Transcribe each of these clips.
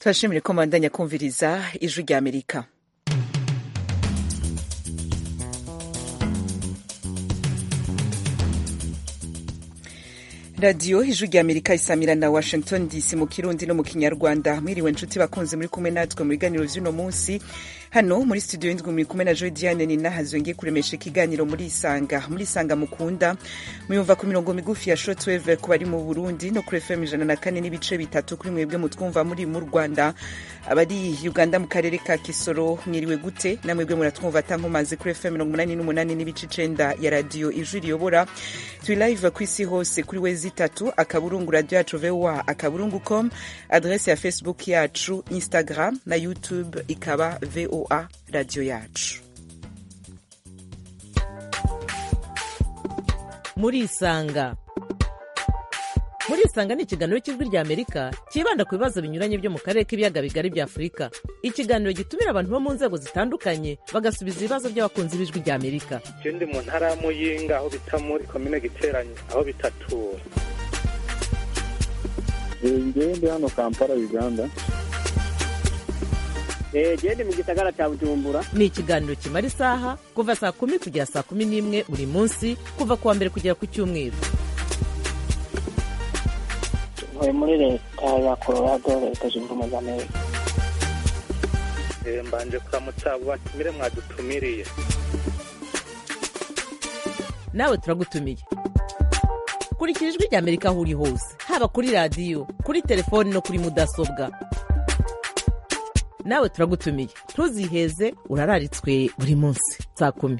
turashimire ko mubandanya kumviriza ijwi rya amerika radiyo ijwi rya amerika isamira na washington dc mu kirundi no mu kinyarwanda mwiriwe nshuti bakunze muri kumwe natwe mu biganiro vy'uno munsi hano muri studio y'indwi muri kumwe na joy diane ninahazo ngiye kuremesha ikiganiro muri isanga muri isanga mukunda muyumva ku mirongo migufi ya shortwave ku bari mu burundi no kuri fm ijana na kane n'ibice bitatu kuri mwebwe mutwumva muri mu rwanda abari uganda mu karere ka kisoro mwiriwe gute namwebwe muratwumva atankomazi kuri fm mirongo umunani n'umunani n'ibice icenda ya radiyo ijwi riyobora turi live ku isi hose kuri wezi itatu akaburungu radio yacu voa akaburungu com adrese ya facebook yacu instagram na youtube ikaba voa radio yacu murisanga murisanga ni ikiganiro cy'ijwi rya amerika cyibanda ku bibazo binyuranye byo mu karere k'ibiyaga bigari bya afurika ikiganiro gitumira abantu bo mu nzego zitandukanye bagasubiza ibibazo by'abakunzi b'ijwi rya amerika ndi mu ntara ya muyinga aho bita muri komine giteranye aho bitatura ngewe ndi hano kampala uganda gende mu gisagara cya bujumbura ni ikiganiro kimara isaha kuva saa kumi kugera saa kumi n'imwe buri munsi kuva ku wa mbere kugera ku cyumweru ntuye muri leta ya colorado leta zunze ubumwe za amerika mbanje kuramutsa abo batumire mwadutumiriye nawe turagutumiye kurikira ijwi rya amerika aho uri hose haba kuri radiyo kuri telefoni no kuri mudasobwa nawe turagutumiye ntuziheze urararitswe buri munsi saa kumi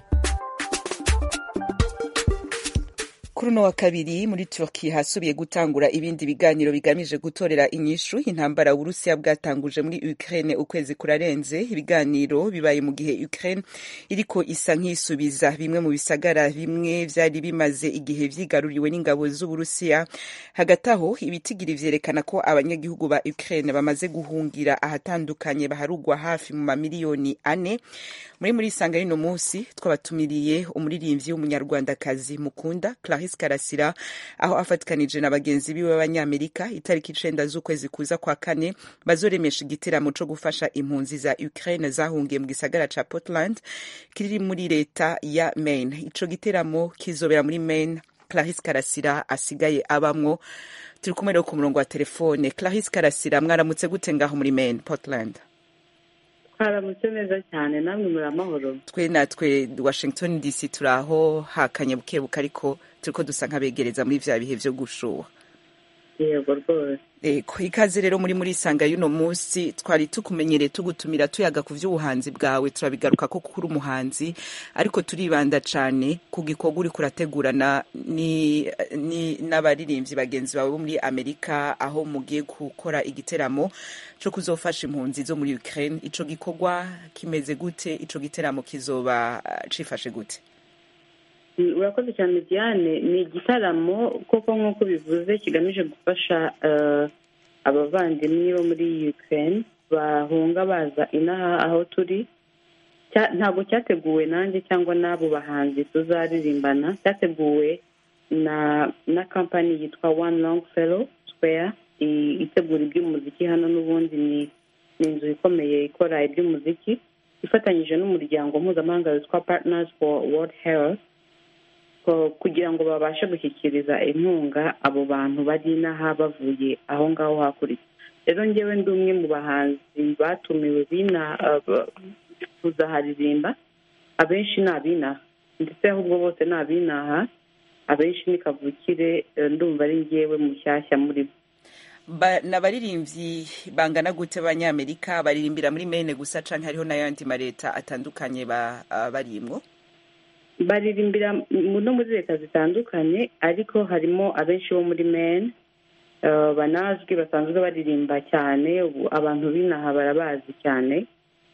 kuri uno wa kabiri muri turki hasubiye gutangura ibindi biganiro bigamije gutorera inyishu intambara uburusiya bwatanguje muri ukraine ukwezi kurarenze ibiganiro bibaye mu gihe ukraine iriko isa nk'isubiza bimwe mu bisagara bimwe vyari bimaze igihe vyigaruriwe n'ingabo z'uburusiya hagati aho ibitigiri vyerekana ko abanyagihugu ba ukraine bamaze guhungira ahatandukanye baharugwa hafi mu mamiliyoni ane muri muri isanga rino munsi twabatumiriye umuririmbyi w'umunyarwandakazi mukunda Clarisse Karasira aho afatikanije na bagenzi biwe b'abanyamerika itariki icenda z'ukwezi kuza kwa kane bazoremesha igiteramo co gufasha impunzi za Ukraine zahungiye mu gisagara ca Portland kiri muri leta ya Maine ico giteramo kizobera muri Maine Clarisse Karasira asigaye abamwo turi kumwe rero ku murongo wa telefone Clarisse Karasira mwaramutse gute ngaho muri Maine Portland twaramutse neza cyane namwe muri amahoro twe natwe washington dc turi aho hakanye bukebuke ariko turiko dusa nk'abegereza muri vya bihe vyo gushuha yego rwose eko ikaze rero muri muri isanga y'uno munsi twari tukumenyereye tugutumira tuyaga ku vy'ubuhanzi bwawe turabigaruka ko kuri umuhanzi ariko turibanda cane ku gikorwa uriko urategurana ni, ni n'abaririmbyi bagenzi bawe bo muri amerika aho mugiye gukora igiteramo co kuzofasha impunzi zo muri ukraine ico gikorwa kimeze gute ico giteramo kizoba uh, cifashe gute urakoze cyane diane ni igitaramo koko nk'uko bivuze kigamije gufasha abavandimwe bo muri ukraine bahunga baza inaha aho turi ntabwo cyateguwe nanjye cyangwa n'abo bahanzi tuzaririmbana cyateguwe na na kampani yitwa one long fellow square itegura iby'umuziki hano n'ubundi ni inzu ikomeye ikora iby'umuziki ifatanyije n'umuryango mpuzamahanga witwa partners for world health kugira ngo babashe gushyikiriza inkunga abo bantu bari inaha bavuye aho ngaho hakurya rero ngewe ndi umwe mu bahanzi batumiwe bina kuzaharirimba abenshi ni abinaha ndetse ahubwo bose ni abinaha abenshi ni kavukire ndumva ari ngewe mushyashya muri bo ni abaririmbyi bangana gute abanyamerika baririmbira muri mene gusa canke hariho n'ayandi maleta atandukanye barimwo baririmbira no muri leta zitandukanye ariko harimo abenshi bo muri mene banazwi basanzwe baririmba cyane abantu b'inaha barabazi cyane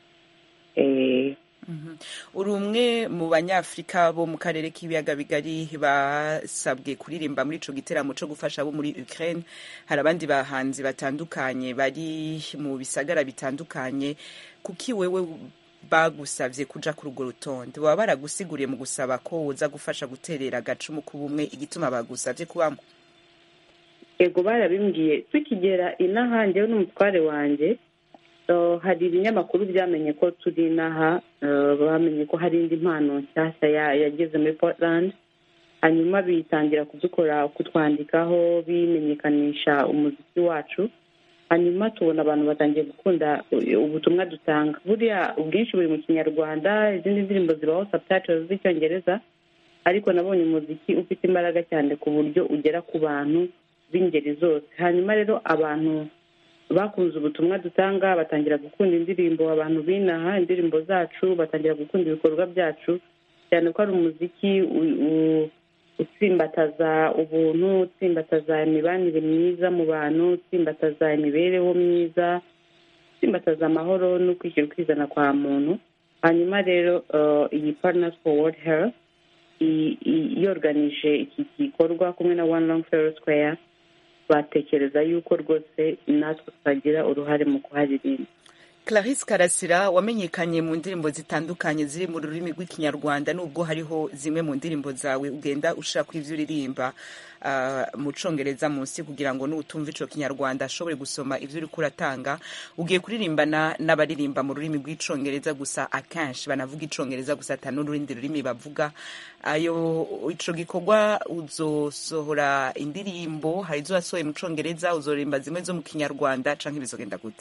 uri umwe mu banyafurika bo mu karere k'ibiyaga bigari basabwe kuririmba muri ico giteramo co gufasha abo muri ukraine hari abandi bahanzi batandukanye bari mu bisagara bitandukanye kuki wewe bagusavye kuja kuri urwo rutonde baba baragusiguriye mu gusaba ko woza gufasha guterera agacumu k'ubumwe igituma bagusavye kubamo ego barabimbwiye tukigera inaha njyewe n'umutware wanjye Uh, hari ibinyamakuru byamenye ko turi inaha uh, bamenye ko hari indi mpano nshyashya ya- yageze muri portland hanyuma bitangira kudukora kutwandikaho bimenyekanisha umuziki wacu hanyuma tubona abantu batangiye gukunda u- ubutumwa dutanga buriya ubwinshi buri mu kinyarwanda izindi ndirimbo zibaho subtitles z'icyongereza ariko nabonye umuziki ufite imbaraga cyane ku buryo ugera ku bantu b'ingeri zose hanyuma rero abantu bakunze ubutumwa dutanga batangira gukunda indirimbo abantu binaha indirimbo zacu batangira gukunda ibikorwa byacu cyane ko ari umuziki u- u- utsimbataza ubuntu utsimbataza imibanire myiza mu bantu utsimbataza imibereho myiza utsimbataza amahoro no kwishyira ukizana kwa muntu hanyuma rero uh, iyi partners for world health i- i- yoruganije iki gikorwa kumwe na one long fellow square batekereza yuko rwose natwe twagira uruhare mu kuharirimba Clarisse Karasira wamenyekanye mu ndirimbo zitandukanye ziri mu rurimi rw'ikinyarwanda nubwo hariho zimwe mu ndirimbo zawe ugenda ushaka ivyo uririmba uh, mu congereza munsi kugira ngo n'utumva ico kinyarwanda ashobore gusoma ivyo uriko uratanga ugiye kuririmbana n'abaririmba mu rurimi rw'icongereza gusa akenshi banavuga icongereza gusa ata n'urundi rurimi bavuga ayo ico gikorwa uzosohora indirimbo hari izo wasohoye mu congereza uzoririmba zimwe zo mu kinyarwanda canke bizogenda gute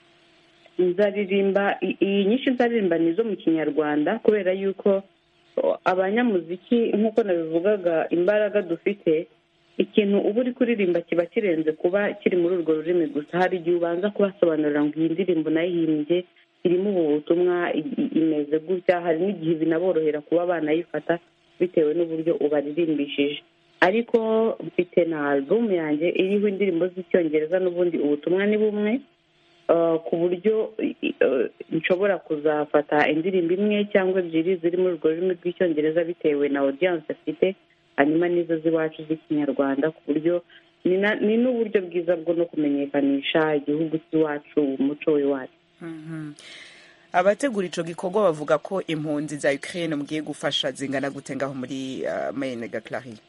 nzaririmba i- iyi nyinshi nzaririmba ni izo mu kinyarwanda kubera yuko o, abanyamuziki nk'uko nabivugaga imbaraga dufite ikintu uba uri kuririmba kiba kirenze kuba kiri muri urwo rurimi gusa hari igihe ubanza kubasobanurira ngo iyi ndirimbo nayihimbye irimo ubu butumwa i- i- imeze gutya hari n'igihe binaborohera kuba banayifata bitewe n'uburyo ubaririmbishije ariko mfite na alubumu yanjye iriho indirimbo z'icyongereza n'ubundi ubutumwa ni bumwe Uh, ku buryo uh, nshobora kuzafata indirimbo imwe cyangwa ebyiri ziri muri urwo rurimi rw'icyongereza bitewe na audience afite hanyuma n'izo z'iwacu z'ikinyarwanda ku buryo ni na- ni n'uburyo bwiza bwo no kumenyekanisha igihugu cy'iwacu umuco w'iwacu Mhm. abategura ico gikorwa bavuga ko impunzi za Ukraine mugiye gufasha zingana gute ngaho muri uh, Maine ga Clary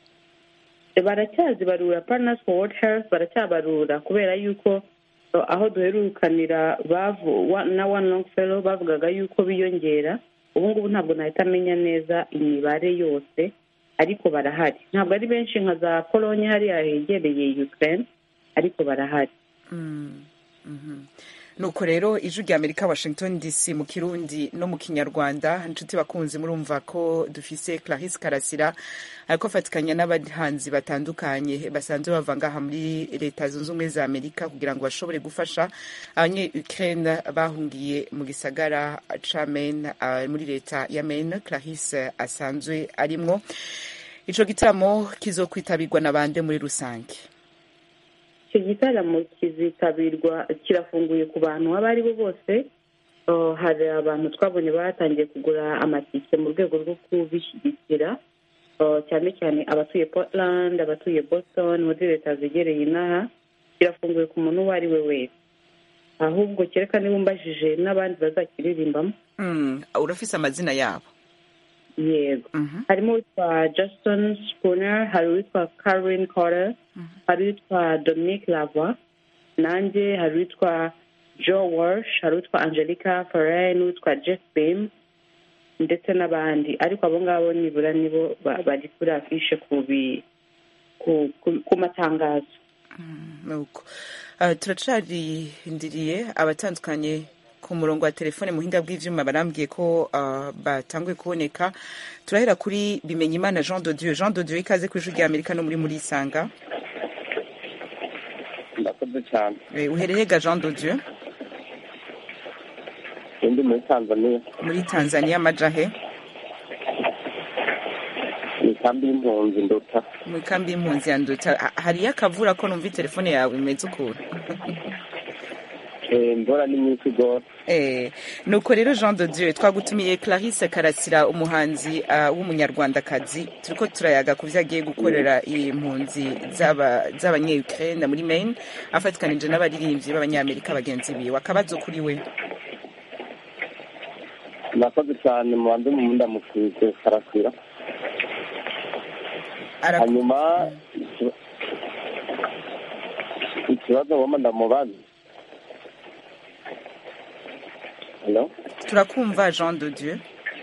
baracyazibarura partners for world health baracyabarura kubera yuko uh, aho duherukanira bavu wa- na one long fellow bavugaga yuko biyongera ubu ngubu ntabwo nahita amenya neza imibare yose ariko barahari ntabwo ari benshi nka za polonye hariya hegereye ukraine ariko barahari Mm, mhm. nuko rero ijwi rya amerika washington dc mu kirundi no mu kinyarwanda inshuti bakunzi murumva ko dufise clarisse karasira ariko afatikanya n'abahanzi batandukanye basanzwe bava ngaha muri leta zunze ubumwe za amerika kugira ngo bashobore gufasha abanye ukraine bahungiye mu gisagara ca maine uh, muri leta ya maine clarisse asanzwe arimwo ico gitaramo kizokwitabirwa na bande muri rusange icyo gitaramo kizitabirwa kirafunguye ku bantu abo ari bo bose Uh, hari abantu twabonye batangiye kugura amatike mu rwego rwo kubishyigikira Uh, cyane cyane abatuye portland abatuye boston muri leta zegereye inaha kirafunguye ku muntu uwo ari we wese ahubwo kereka niba umbajije n'abandi bazakiririmbamo mm, urafise amazina yabo yego Mhm. harimo uwitwa justin spooner hari uwitwa caroline cotter hari uwitwa dominic lavoie nanjye hari uwitwa joe walsh hari uwitwa angelica ferrer n'uwitwa jeff bim ndetse n'abandi ariko abo ngabo nibura nibo ba- bari kuri afishe ku bi- ku- ku- ku matangazo nuko uh, turacarindiriye abatandukanye ku murongo wa telefone muhinga bw'ivyuma barambwiye ko uh, batanguye kuboneka turahera kuri bimenyimana jean de dieu jean de dieu ikaze ku ijwi rya amerika no muri muri isanga ndakoze cyane Eh, uhereye ga jean de dieu indi muri tanzania muri tanzania amajahe ni kambi y'impunzi nduta muri kambi y'impunzi ya nduta Ha- hariyo akavura ko numva telefone yawe imeze ukuntu Eh, imvura ni nyinshi rwose Eh, nuko rero jean de dieu twagutumiye clarisse karasira umuhanzi uh, w'umunyarwandakazi turiko turayaga ku vyo agiye gukorera impunzi z'aba- z'abanye-ukraine muri maine afatikanije n'abaririmbyi b'abanyamerika bagenzi biwe akabazo kuri we nakoze cyane mubanze mu ndamukwize karasira Ara- hanyuma iki- ikibazo woma ndamubaza Hello? turakumva jean de dieu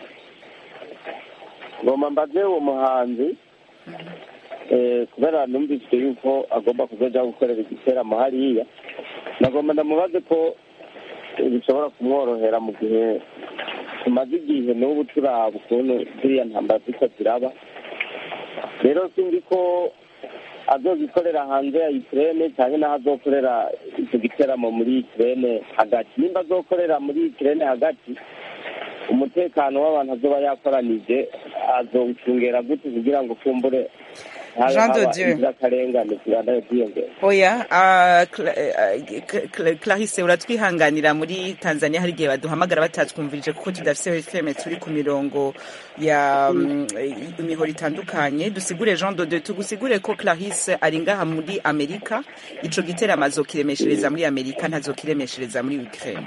ngoma mbaze uwo muhanzi eh, kubera numvise yuko agomba kuzoja gukorera igiteramo hariya nagomba ndamubaze ko bishobora kumworohera mu gihe tumaze igihe n'ubu turaba ukuntu ziriya ntambara ziko ziraba rero sinzi ko azogikorera hanze ya Ukraine cyangwa naho azokorera icyo giteramo muri Ukraine hagati nimba azokorera muri Ukraine hagati umutekano w'abantu azoba yakoranije azowucungera gute kugira ngo kumbure habe Jean de haba Dieu. inzirakarengane zibandanye ziyongera oya ah, Cla- eh, Cla- Cla- clarisse uratwihanganira muri tanzania hari igihe baduhamagara batatwumvirije kuko tudafise fm turi ku mirongo ya mm, imihoro itandukanye dusigure jean dode tugusigure ko clarisse ari ngaha muri amerika ico giteramo azokiremeshereza muri amerika ntazokiremeshereza muri ukraine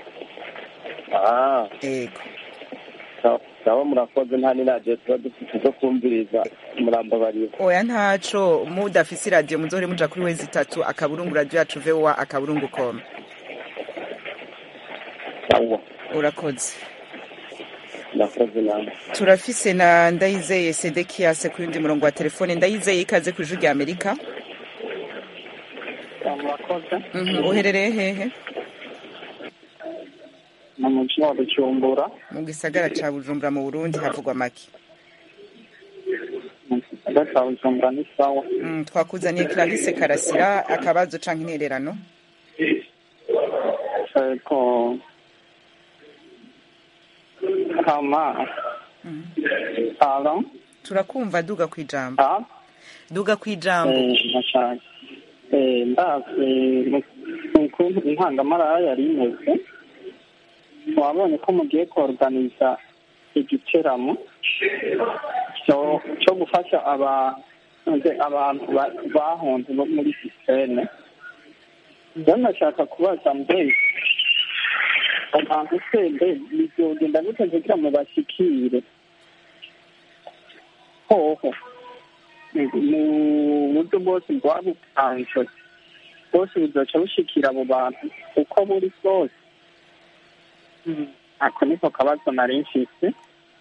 ah ego sawa- sawa murakoze nta n'iradiyo tuba dufite zo kumviriza murambabarira oya ntaco mudafise iradiyo muzohore muja kuri wezi itatu akaburungu radio yacu voa akaburungu com sawa urakoze murakoze namwe turafise na ndayizeye sedekias ku yundi murongo wa telefone ndayizeye ikaze ku ijwi rya amerika murakoze Mhm, uherereye hehe mu mujyi wa bujumbura mu gisagara ca bujumbura mu burundi havugwa make mu gisagara cya bujumbura ni sawa Mm, twakuzaniye clarisse karasira akabazo canke intererano ariko kama alo turakumva duga ku ijambo a duga ku ijambo ndashaka ndazi ukuntu intangamarara yari imeze wabonye ko mugiye koruganiza igiteramo cyo cyo gufasha aba abantu ba- bahunze bo muri sisiteme rero ndashaka kubaza mbe abantu se mbe bizogenda gute kugira ngo bashikire hoho mu buryo bwose bwabutanzwe bwose buzoca bushikira abo bantu uko buri bwose ako niko kabazo nari mfise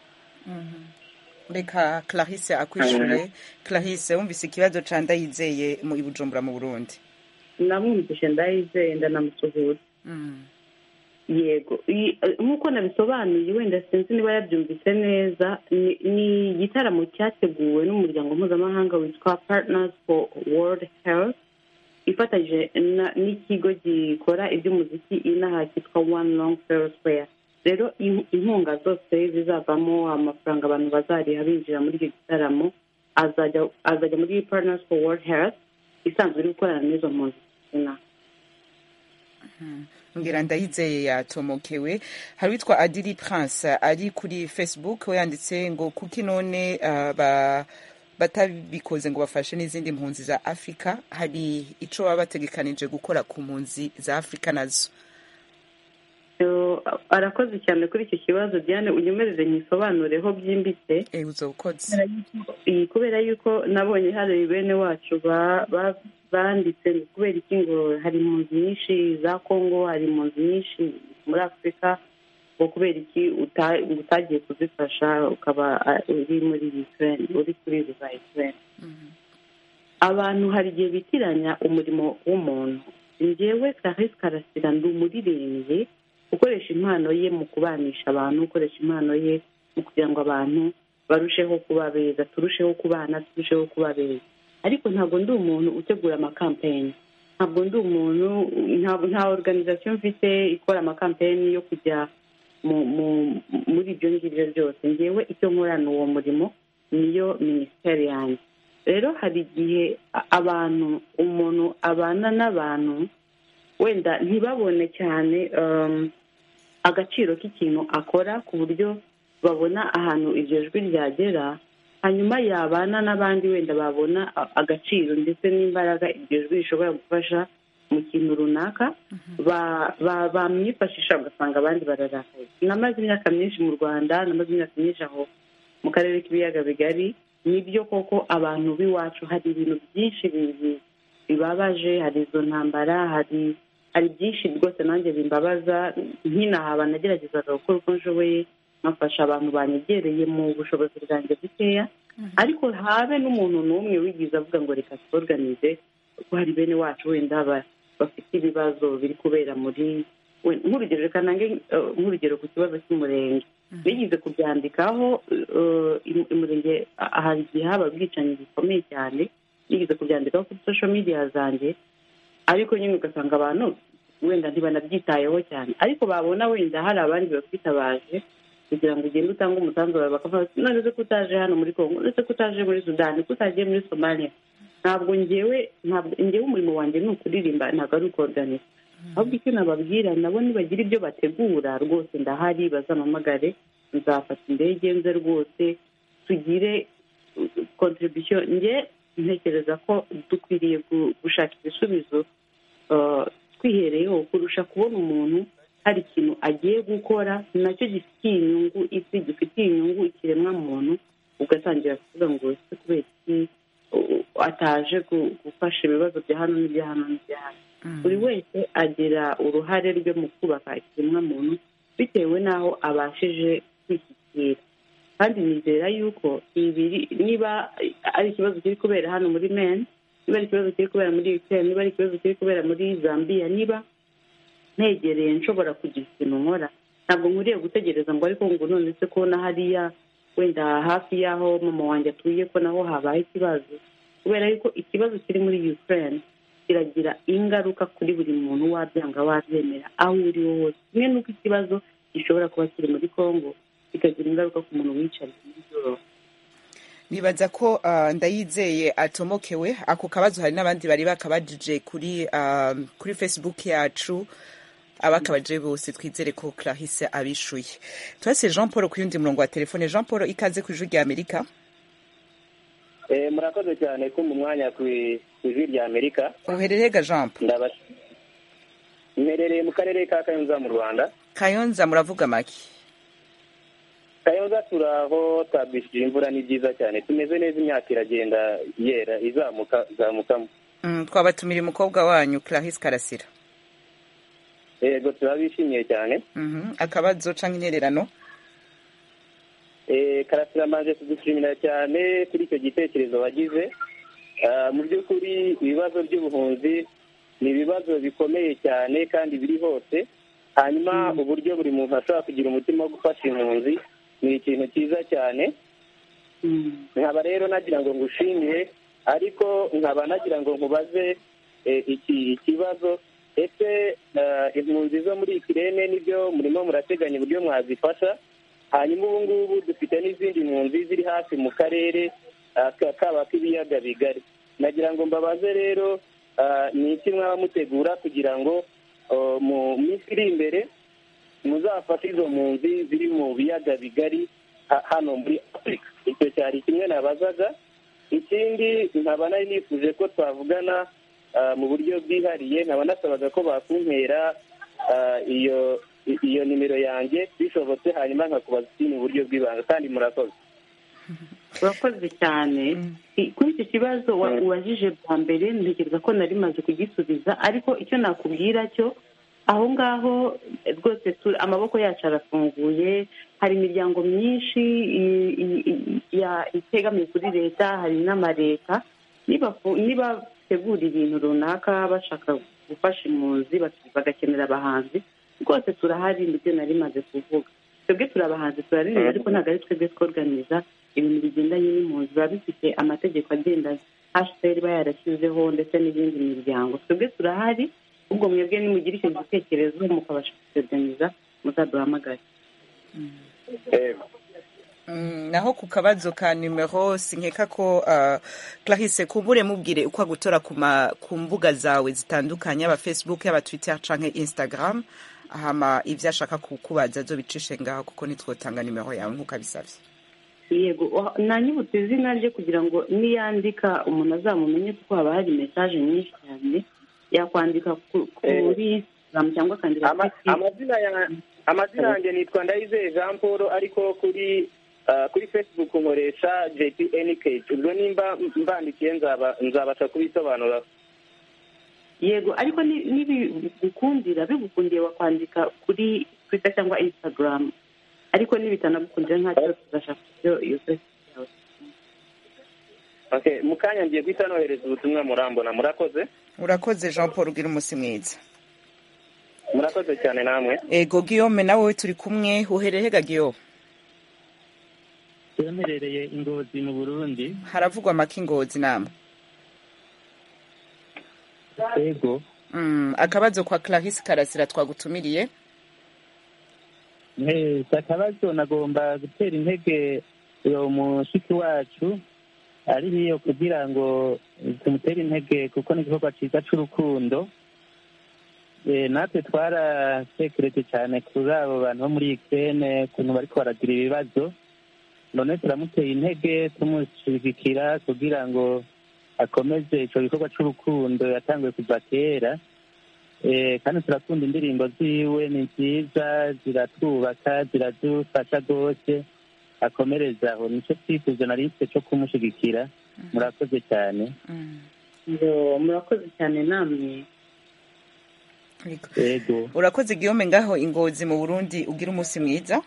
reka clarisse akwishure clarisse wumvise ikibazo ca ndayizeye mu ibujumbura mu burundi namwumvishe ndayizeye ndanamusuhuza Mm. yego I- nk'uko nabisobanuye wenda sinzi niba yabyumvise neza ni- ni igitaramo cyateguwe n'umuryango mpuzamahanga witwa partners for world health ifatanyije na- n'ikigo gikora iby'umuziki inaha cyitwa one long fair square rero in- inkunga zose zizavamo amafaranga abantu bazariha binjira muri icyo gitaramo azajya azajya muri partners for world health isanzwe iri gukorana n'izo mpunzi inaha ngira ndayizeye yatomokewe hari witwa adiri prince ari kuri facebook we yanditse ngo kuki none ah, ba batabikoze ngo bafashe n'izindi mpunzi za afurika hari ico baba bategekanije gukora ku mpunzi za afurika nazo Yo, arakoze cyane kuri icyo kibazo diane unyemerere nyisobanureho byimbitse e uzokoze iyi kubera yuko nabonye hari bene wacu ba- ba- banditse ngo kubera iki ngo hari impunzi nyinshi za kongo hari impunzi nyinshi muri afurika ngo kubera iki uta- utagiye kuzifasha ukaba ah, uri muri ukraine uri kuri izo za ukraine abantu hari igihe bitiranya umurimo w'umuntu njyewe clarisse karasira ndi umuririmbyi ukoresha impano ye mu kubanisha abantu ukoresha impano ye mu kugira ngo abantu barusheho kuba beza turusheho kubana turusheho kuba beza ariko ntabwo ndi umuntu utegura amakampeyini ntabwo ndi umuntu nta- nta organization mfite ikora amakampeyini yo kujya mu- mu- muri ibyo ngibyo byose ngewe icyo nkorana uwo murimo niyo minisiteri yanjye rero hari igihe a- abantu umuntu abana n'abantu wenda ntibabone cyane um, agaciro k'ikintu akora ku buryo babona ahantu iryo jwi ryagera hanyuma yabana n'abandi wenda babona a- agaciro ndetse n'imbaraga iryo jwi rishobora gufasha mu kintu runaka ba- ba- bamwifashisha ugasanga abandi bararakaye namaze imyaka myinshi mu rwanda namaze imyaka myinshi aho mu karere k'ibiyaga bigari nibyo koko abantu b'iwacu hari ibintu byinshi bi- bi- bibabaje hari izo ntambara hari hari byinshi rwose nanjye bimbabaza nkinahaba nageragezaga gukora uko nshoboye nkafasha abantu banyegereye mu bushobozi bwanjye bukeya ariko habe n'umuntu n'umwe wigize avuga ngo reka tworganize kuko hari bene wacu wenda ba- bafite ibibazo biri kubera muri we- nk'urugero reka nange eh, nk'urugero ku kibazo cy'umurenge bigize kubyandikaho eh, im- umurenge ah, hari igihe haba ubwicanyi bukomeye cyane bigize kubyandikaho kuri social media zanjye ariko nyine ugasanga abantu wenda ntibanabyitayeho cyane ariko babona wenda hari abandi bakwitabaje kugira ngo ugende utange umusanzu wawe bakavuga bati none se ko utaje hano muri kongo none se ko utaje muri sudani ko utagiye muri somalia ntabwo ngewe ntabwo ngewe umurimo wanjye ni ukuririmba ntabwo ari ukoruganiza ahubwo icyo nababwira nabo nibagira ibyo bategura rwose ndahari bazampamagare nzafata indege nze rwose tugire kontribusiyo nge ntekereza ko dukwiriye gu- gushaka ibisubizo uh, twihereyeho kurusha kubona umuntu hari ikintu agiye gukora nacyo gifitiye inyungu isi gifitiye inyungu ikiremwa muntu ugatangira kuvuga ngo ese kubera iki uh, ataje gu- gufasha ibibazo bya hano n'ibya hano n'ibya hano buri wese agira uruhare rwe mu kubaka ikiremwa muntu bitewe n'aho abashije kwishyikira kandi nizera yuko ibiri niba ari ikibazo kiri kubera hano muri meni niba ari ikibazo kiri kubera muri ukraine niba ari ikibazo kiri kubera muri zambia niba ntegereye nshobora kugira ikintu nkora ntabwo nkuriye gutegereza ngo ariko ngo none se ko na hariya wenda hafi y'aho mama wanjye atuye ko naho habaye ikibazo kubera yuko ikibazo kiri muri ukraine kiragira ingaruka kuri buri muntu wabyanga wabyemera aho uri wo hose kimwe n'uko ikibazo gishobora kuba kiri muri congo kikagira ingaruka ku muntu wicariye muri europe nibaza ko ah, ndayizeye atomokewe ako kabazo hari n'abandi bari bakabajije kuri ah, kuri facebook yacu abakabaje bose twizere ko clarisse abishuye turase jean paul ku yundi murongo wa telefone jean paul ikaze ku ijwi rya amerika Eh, murakoze cyane ko mu mwanya ku ku ijwi rya amerika uherereye ga jean paul ndaba mperereye mu karere ka kayonza mu rwanda kayonza muravuga make kayonza turaho twabwishije imvura ni byiza cyane tumeze neza imyaka iragenda yera izamuka izamukamo Mm, twabatumira umukobwa wanyu clarisse karasira yego turabishimiye cyane Mhm, akabazo canke intererano Eh, karasira mbanje kugushimira cyane kuri icyo gitekerezo wagize Ah, mu by'ukuri ibibazo by'ubuhunzi ni ibibazo bikomeye cyane kandi biri hose hanyuma uburyo buri muntu ashobora kugira umutima wo gufasha impunzi ni ikintu cyiza cyane nkaba rero nagira ngo ngushimire ariko nkaba nagira ngo nkubaze eh, iki ikibazo ese eh, impunzi zo muri ikirere nibyo murimo murateganya uburyo mwazifasha hanyuma ubu ngubu dufite n'izindi mpunzi ziri hafi mu karere ah, ka- kaba k'ibiyaga bigari nagira ngo mbabaze rero ah, ni iki mwaba mutegura kugira ngo oh, mu minsi iri imbere muzafashe izo mpunzi ziri mu biyaga bigari ha- hano muri afurika icyo cyari kimwe nabazaga ikindi nkaba nari nifuje ko twavugana ah, mu buryo bwihariye nkaba nasabaga ko bakumpera ah, iyo iyo nimero yanjye bishobotse hanyuma nkakubaza ikindi mu buryo bw'ibanga kandi murakoze urakoze cyane I- kuri icyo kibazo wa- ubajije bwa mbere ntekereza ko nari maze kugisubiza ariko icyo nakubwira cyo aho ngaho eh, rwose tu- amaboko yacu arafunguye hari imiryango myinshi i- i- i- ya- itegamiye kuri leta hari n'amaleta nibafu- nibategura ibintu runaka bashaka gufasha impunzi bak- bagakenera abahanzi rwose turahari nibyo nari maze kuvuga twebwe turi abahanzi turaririmba ariko ntabwo ari twebwe tworganiza ibintu bigendanye n'impunzi biba bifite amategeko agenda hcr iba yarashyizeho ndetse n'izindi miryango twebwe turahari ubwo mwebwe nimugira icyo gitekerezo mukabasha kutorganiza muzaduhamagare Mm, naho ku kabazo ka numero sinkeka ko uh, clarisse kumbure mubwire uko agutora ku ma- ku mbuga zawe zitandukanye yaba facebook yaba twitter canke instagram hama ivyo ashaka kukubaza azobicishe ngaho kuko nitwotanga numero yawe nk'uko abisavye yego wa- nanyibutse izina rye kugira ngo niyandika umuntu azamumenye kuko haba hari mesaje nyinshi cyane yakwandika ku- kuri instagram cyangwa akandika Ama- kuri amazina ya amazina yanjye nitwa ndayizeye jean paul ariko kuri ah, kuri facebook nkoresha jpnk ubwo nimba mbandikiye nzaba nzabasha kubisobanura yego ariko ni- nibigukundira bigukundiye wakwandika kuri twitter cyangwa instagram ariko nibitanagukundira ntacyo tuzashaka ibyo iyo facebook yawe Okay, mu kanya ngiye guhita nohereza ubutumwa murambona murakoze urakoze jean paul ugira umunsi mwiza murakoze cyane namwe ego guillaume nawe turi kumwe uhereye ga guillaume yemerereye ingozi mu burundi haravugwa amaka ingozi namwe ego Mm, akabazo kwa clarisse karasira twagutumiriye Eh, si akabazo nagomba gutera intege uyo mushiki wacu ari hiyo kugira ngo tumutere intege kuko ni igikorwa cyiza c'urukundo Eh, natwe twaratekereje cyane kuri abo bantu bo muri Ukraine ukuntu bariko baragira ibibazo none turamuteye intege tumushyigikira kugira ngo akomeze ico gikorwa c'urukundo yatanguye kuva kera Eh, kandi turakunda indirimbo ziwe ni nziza ziratwubaka ziradufasha rwose akomereza aho nicyo twifuza nari mfite cyo kumushyigikira murakoze cyane Mm, Yo, murakoze cyane namwe ego. ego urakoze guillaume ngaho ingozi mu burundi ugira umunsi mwiza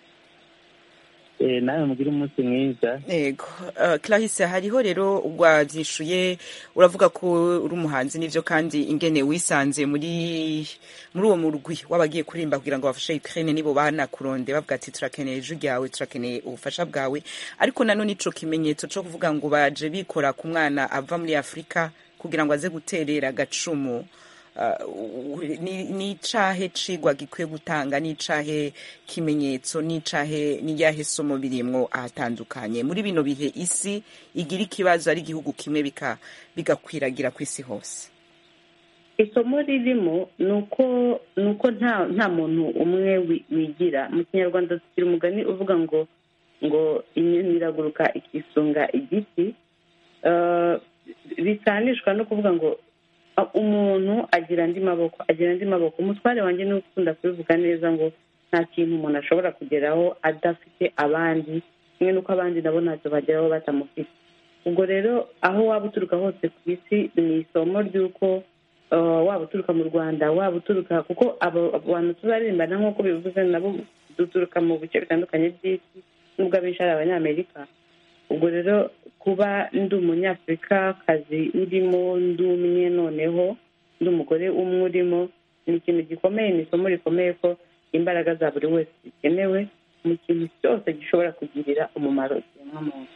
Eh, nawe mugire umunsi mwiza Ego, uh, Clarisse hariho rero wavyishuye uravuga ko uri umuhanzi nivyo kandi ingene wisanze muri muri uwo murwi wabagiye kurimba kugira ngo bafashe Ukraine nibo banakuronde bavuga ati turakeneye ijwi ryawe turakeneye ubufasha bwawe ariko nanone ico kimenyetso co kuvuga ngo baje bikora ku mwana ava muri Afrika kugira ngo aze guterera agacumu uh, ni ni icahe cigwa gikwiye gutanga ni icahe kimenyetso ni icahe niyahe somo birimwo ahatandukanye muri bino bihe isi igira ikibazo ari igihugu kimwe bika bigakwiragira ku isi hose isomo ririmo ni uko ni uko nta nta muntu umwe wi- wigira mu kinyarwanda tugira umugani uvuga ngo ngo inyoni iraguruka ikisunga igiti Eh, bisanishwa no kuvuga ngo ah, umuntu agira andi maboko agira andi maboko umutware wanjye ni ukunda kubivuga neza ngo nta kintu umuntu ashobora kugeraho adafite abandi kimwe n'uko abandi nabo ntacyo bageraho batamufite ubwo rero aho waba uturuka hose ku isi ni isomo ry'uko uh, waba uturuka mu rwanda waba uturuka kuko abo abo bantu tuzaririmbana nk'uko bivuze nabo duturuka mu bice bitandukanye by'isi nubwo abenshi ari abanyamerika ubwo rero kuba ndi umunyafurikakazi urimo ndi umwe noneho ndi umugore umwe urimo ni ikintu gikomeye ni isomo rikomeye ko imbaraga za buri wese zikenewe mu kintu cyose gishobora kugirira umumaro ikiremwamuntu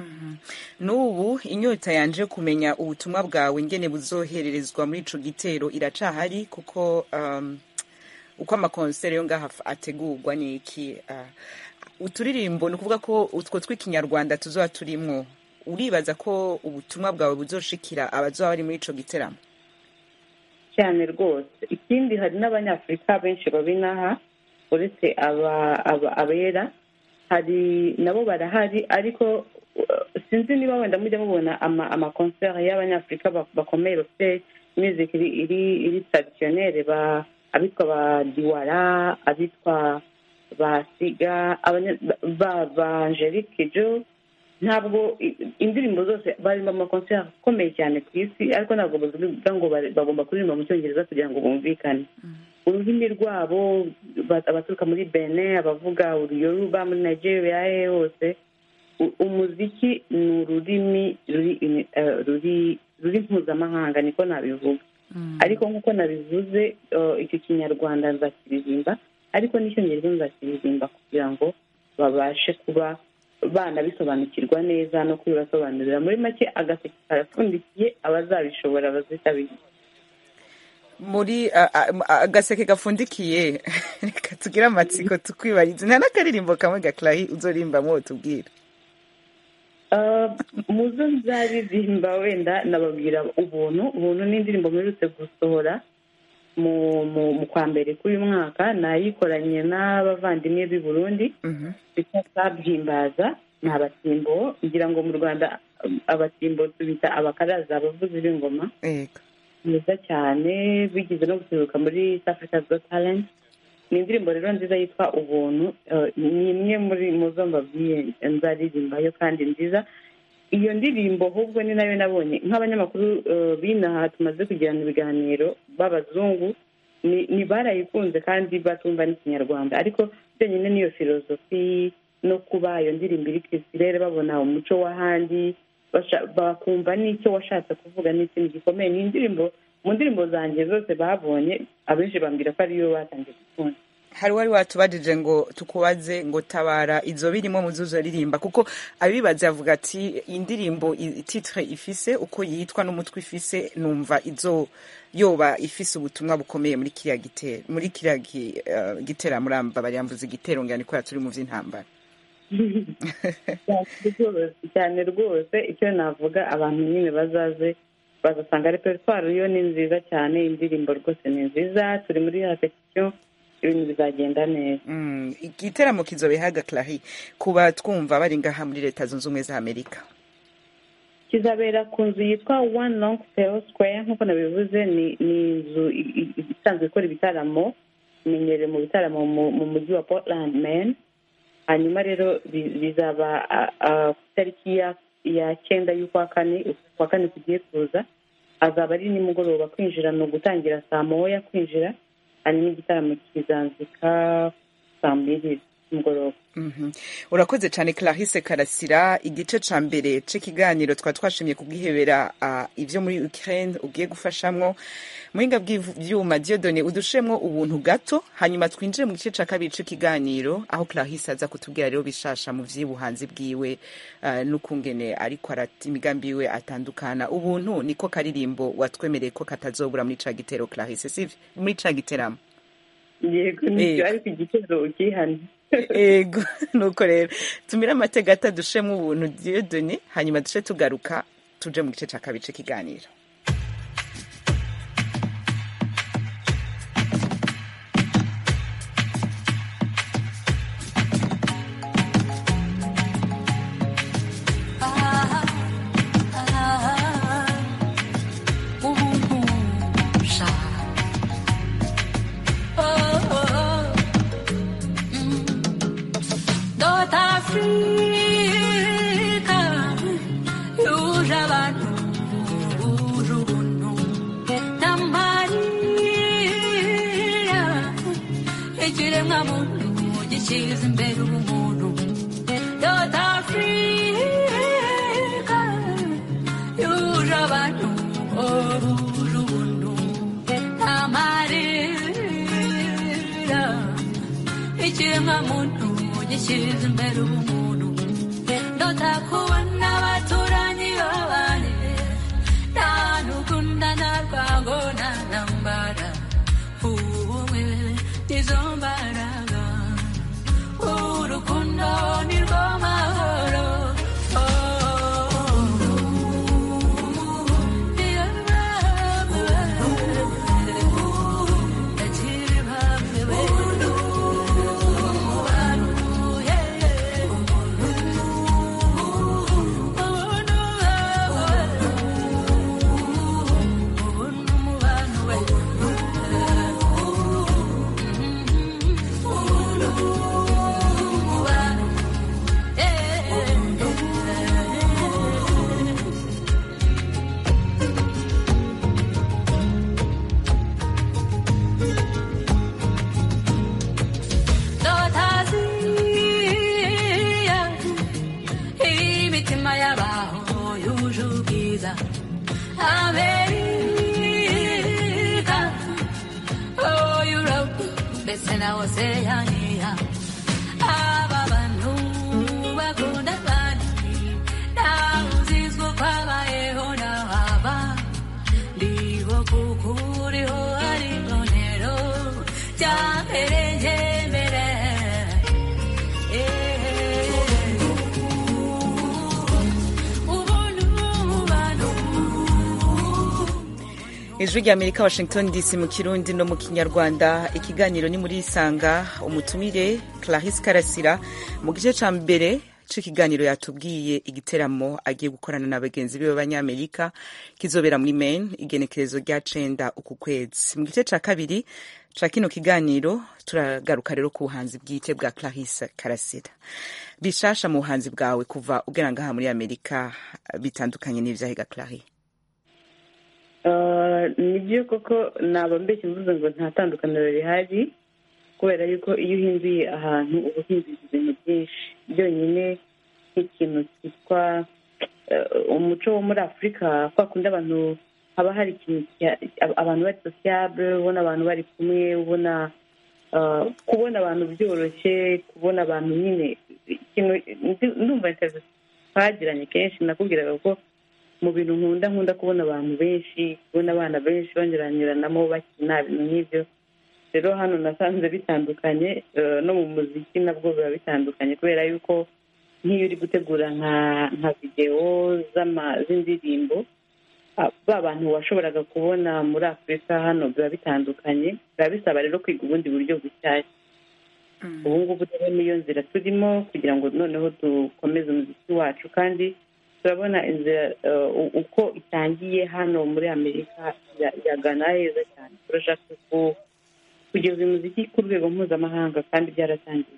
n'ubu inyota yanje kumenya ubutumwa bwawe ngene buzohererezwa muri ico gitero iracahari kuko um, uko amakonseri yo ngaha ategurwa ni iki uh, uturirimbo ni ukuvuga ko utwo tw'ikinyarwanda tuzoba turimwo uribaza ko ubutumwa bwawe buzoshikira abazoba bari muri ico giteramo cyane rwose ikindi hari n'abanyafurika benshi babinaha uretse aba- aba- abera hari nabo barahari ariko uh, sinzi niba wenda mujya mubona ama- amakonseri y'abanyafurika ba- bakomeye bafite music iri iri iri traditionnelle ba abitwa ba diwara abitwa ba siga abanya- ba- ba ba angelique jo ntabwo i- indirimbo zose barimo amakonseri akomeye cyane ku isi ariko ntabwo bavuga ngo bari- bagomba kuririmba mu cyongereza kugira ngo bumvikane ururimi rwabo ba- abaturuka muri benin abavuga uruyoruba muri nigeria hehe hose u- umuziki ni ururimi ruri ini- eh, ruri ruri mpuzamahanga niko nabivuga ariko nk'uko nabivuze eh, icyo kinyarwanda nzakiririmba ariko n'icyongereza nzakiririmba kugira ngo babashe kuba banabisobanukirwa neza no kubibasobanurira muri make agaseke karapfundikiye abazabishobora bazitabira muri a- a- agaseke gafundikiye reka tugire amatsiko tukwibarize nta n'akaririmbo kamwe gaclahi uzorimbamwo tubwira Uh, muzo nzaririmba wenda nababwira ubuntu ubuntu ni indirimbo mperutse gusohora mu mu mu kwa mbere k'uyu mwaka nayikoranye n'abavandimwe b'i burundi Mhm. bita sabyimbaza ni abatimbo ngira ngo mu rwanda um, abatimbo tubita abakaraza abavuzi b'ingoma Ego. mwiza cyane bigize no guseruka muri East Africa's Got Talent ni indirimbo rero nziza yitwa ubuntu eh, ni imwe muri mu zo mbabwiye nzaririmbayo kandi nziza iyo ndirimbo ahubwo ni nayo nabonye nk'abanyamakuru eh, b'inaha tumaze kugirana ibiganiro b'abazungu ni ni barayikunze kandi batumva n'ikinyarwanda ariko byenyine n'iyo filozofi no kuba iyo ndirimbo iri kirisirere babona umuco w'ahandi basha- bakumva n'icyo washatse kuvuga ni ikintu gikomeye ni indirimbo mu ndirimbo zanjye zose babonye abenshi bambwira ko ariyo batangiye gukunda hari wari watubajije ngo tukubaze ngo tabara izo birimo muzuzo ririmba kuko abibaza yavuga ati indirimbo i- titre ifise uko yitwa n'umutwe ifise numva izo yoba ifise ubutumwa bukomeye muri kiriya gitero muri kiriya gi- eh, gitera muramba baryamvuze igitero ngani ko turi mu vy'intambara cyane rwose cyane rwose icyo navuga abantu nyine bazaze bazasanga repertoire yo ni nziza cyane indirimbo rwose ni nziza turi muri repetition ibintu bizagenda neza Mm, igiteramo kizobehaga clari kuba twumva bari ngaha muri leta zunze ubumwe za amerika kizabera ku nzu yitwa one long fair square nk'uko nabivuze ni ni inzu i- i- i- isanzwe ikora ibitaramo imenyerewe mu bitaramo mu mu mujyi wa portland man hanyuma rero bi- bizaba a- a- ku itariki ya ya cyenda y'ukwa kane ukwa kane kugiye kuza azaba ari nimugoroba kwinjira ni ugutangira saa moya kwinjira hanyuma igitaramo kizanzika saa mbiri z'umugoroba Mhm. urakoze cyane clarisse karasira igice ca mbere c'ikiganiro twa twashimye kubwihebera uh, ivyo muri ukraine ugiye gufashamwo muhinga bw'ivyuma diodone udushemwo ubuntu gato hanyuma twinjire mu gice ca kabiri c'ikiganiro aho clarisse aza kutubwira rero bishasha mu vy'ubuhanzi bwiwe uh, n'ukungene ariko arata imigambi yiwe atandukana ubuntu niko karirimbo watwemereye ko katazobura muri ca gitero clarisse sivyo muri ca giteramo yego nibyo Yego. ariko igitero ukihane ego nuko rero tumire amatega ata dushemo ubuntu diodoni hanyuma duce tugaruka tuje mu gice cya kabiri cy'ikiganiro Dota Afrika yuje abantu buje ubuntu n'amarira ikiremwa muntu gishyize imbere ubumuntu Dota Afrika yuje abantu buje ubuntu n'amarira ikiremwa muntu gishyize imbere ubumuntu ndota kubona abaturanyi babane nta n'ukunda nta rwango nta ntambara ubumwe nizo mbaraga urukundo ni rwo mahoro Dotaziya imitima y'abaho yuje ubwiza Amerika oh Europe ndetse na Oceania aba bantu bakunda abandi ntawe uzizwa ko abayeho n'ahaba ndiho kuko uriho ari bonero cyampereye mbere ijwi rya amerika washington dc mu kirundi no mu kinyarwanda ikiganiro ni muri isanga umutumire clarisse karasira mu gice cya mbere c'ikiganiro yatubwiye igiteramo agiye gukorana na bagenzi be b'abanyamerika kizobera muri maine igenekerezo rya cenda uku kwezi mu gice ca kabiri ca kino kiganiro turagaruka rero ku buhanzi bwite bwa clarisse karasira bishasha mu buhanzi bwawe kuva ugera ngaha muri amerika bitandukanye n'ivyahiga clarie Uh, nibyo koko naba mbeshye mvuze ngo nta tandukaniro rihari kubera yuko iyo uhinduye ahantu uba uhinduye ibintu byinshi byonyine nk'ikintu cyitwa uh, umuco wo muri afurika kwa kundi abantu haba hari ikintu cya- ab- abantu bari sociable ubona abantu bari kumwe ubona uh, kubona abantu byoroshye kubona abantu nyine ikintu ndi- ndumva interview twagiranye kenshi nakubwiraga ko mu bintu nkunda nkunda kubona abantu benshi kubona abana benshi banyuranyuranamo bakina ibintu nk'ibyo rero hano nasanze bitandukanye eh, no mu muziki nabwo biba bitandukanye kubera yuko nk'iyo uri gutegura nka nka videwo z'ama- z'indirimbo ah, ba bantu washoboraga kubona muri afurika hano biba bitandukanye biba bisaba rero kwiga ubundi buryo bushyashya ubu ngubu rero niyo nzira turimo kugira ngo noneho dukomeze umuziki wacu kandi turabona inzira eh, u- uko itangiye hano muri amerika ya- yagana heza cyane turashaka ku- kugeza umuziki ku rwego mpuzamahanga kandi byaratangiye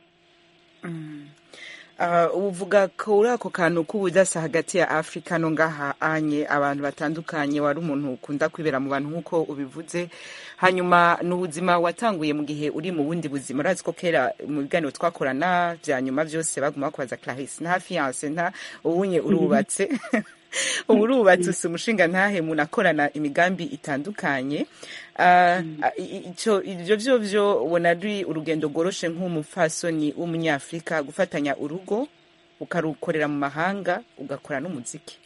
Uh, uvuga kuri ako kantu k'ubudasa hagati ya afurika no ngaha anye abantu batandukanye wari umuntu ukunda kwibera mu bantu nk'uko ubivuze hanyuma ni ubuzima watanguye mu gihe uri mu bundi buzima urazi ko kera mu biganiro twakorana bya nyuma byose baguma bakubaza clarisse nta fiyanse nta ubunye urubatse ubu urubatse usa umushinga ntahe umuntu akorana imigambi itandukanye Ah, i- ico ivyo vyo vyo ubona ari urugendo rworoshe nk'umupfasoni w'umunyafurika gufatanya urugo ukarukorera mu mahanga ugakora n'umuziki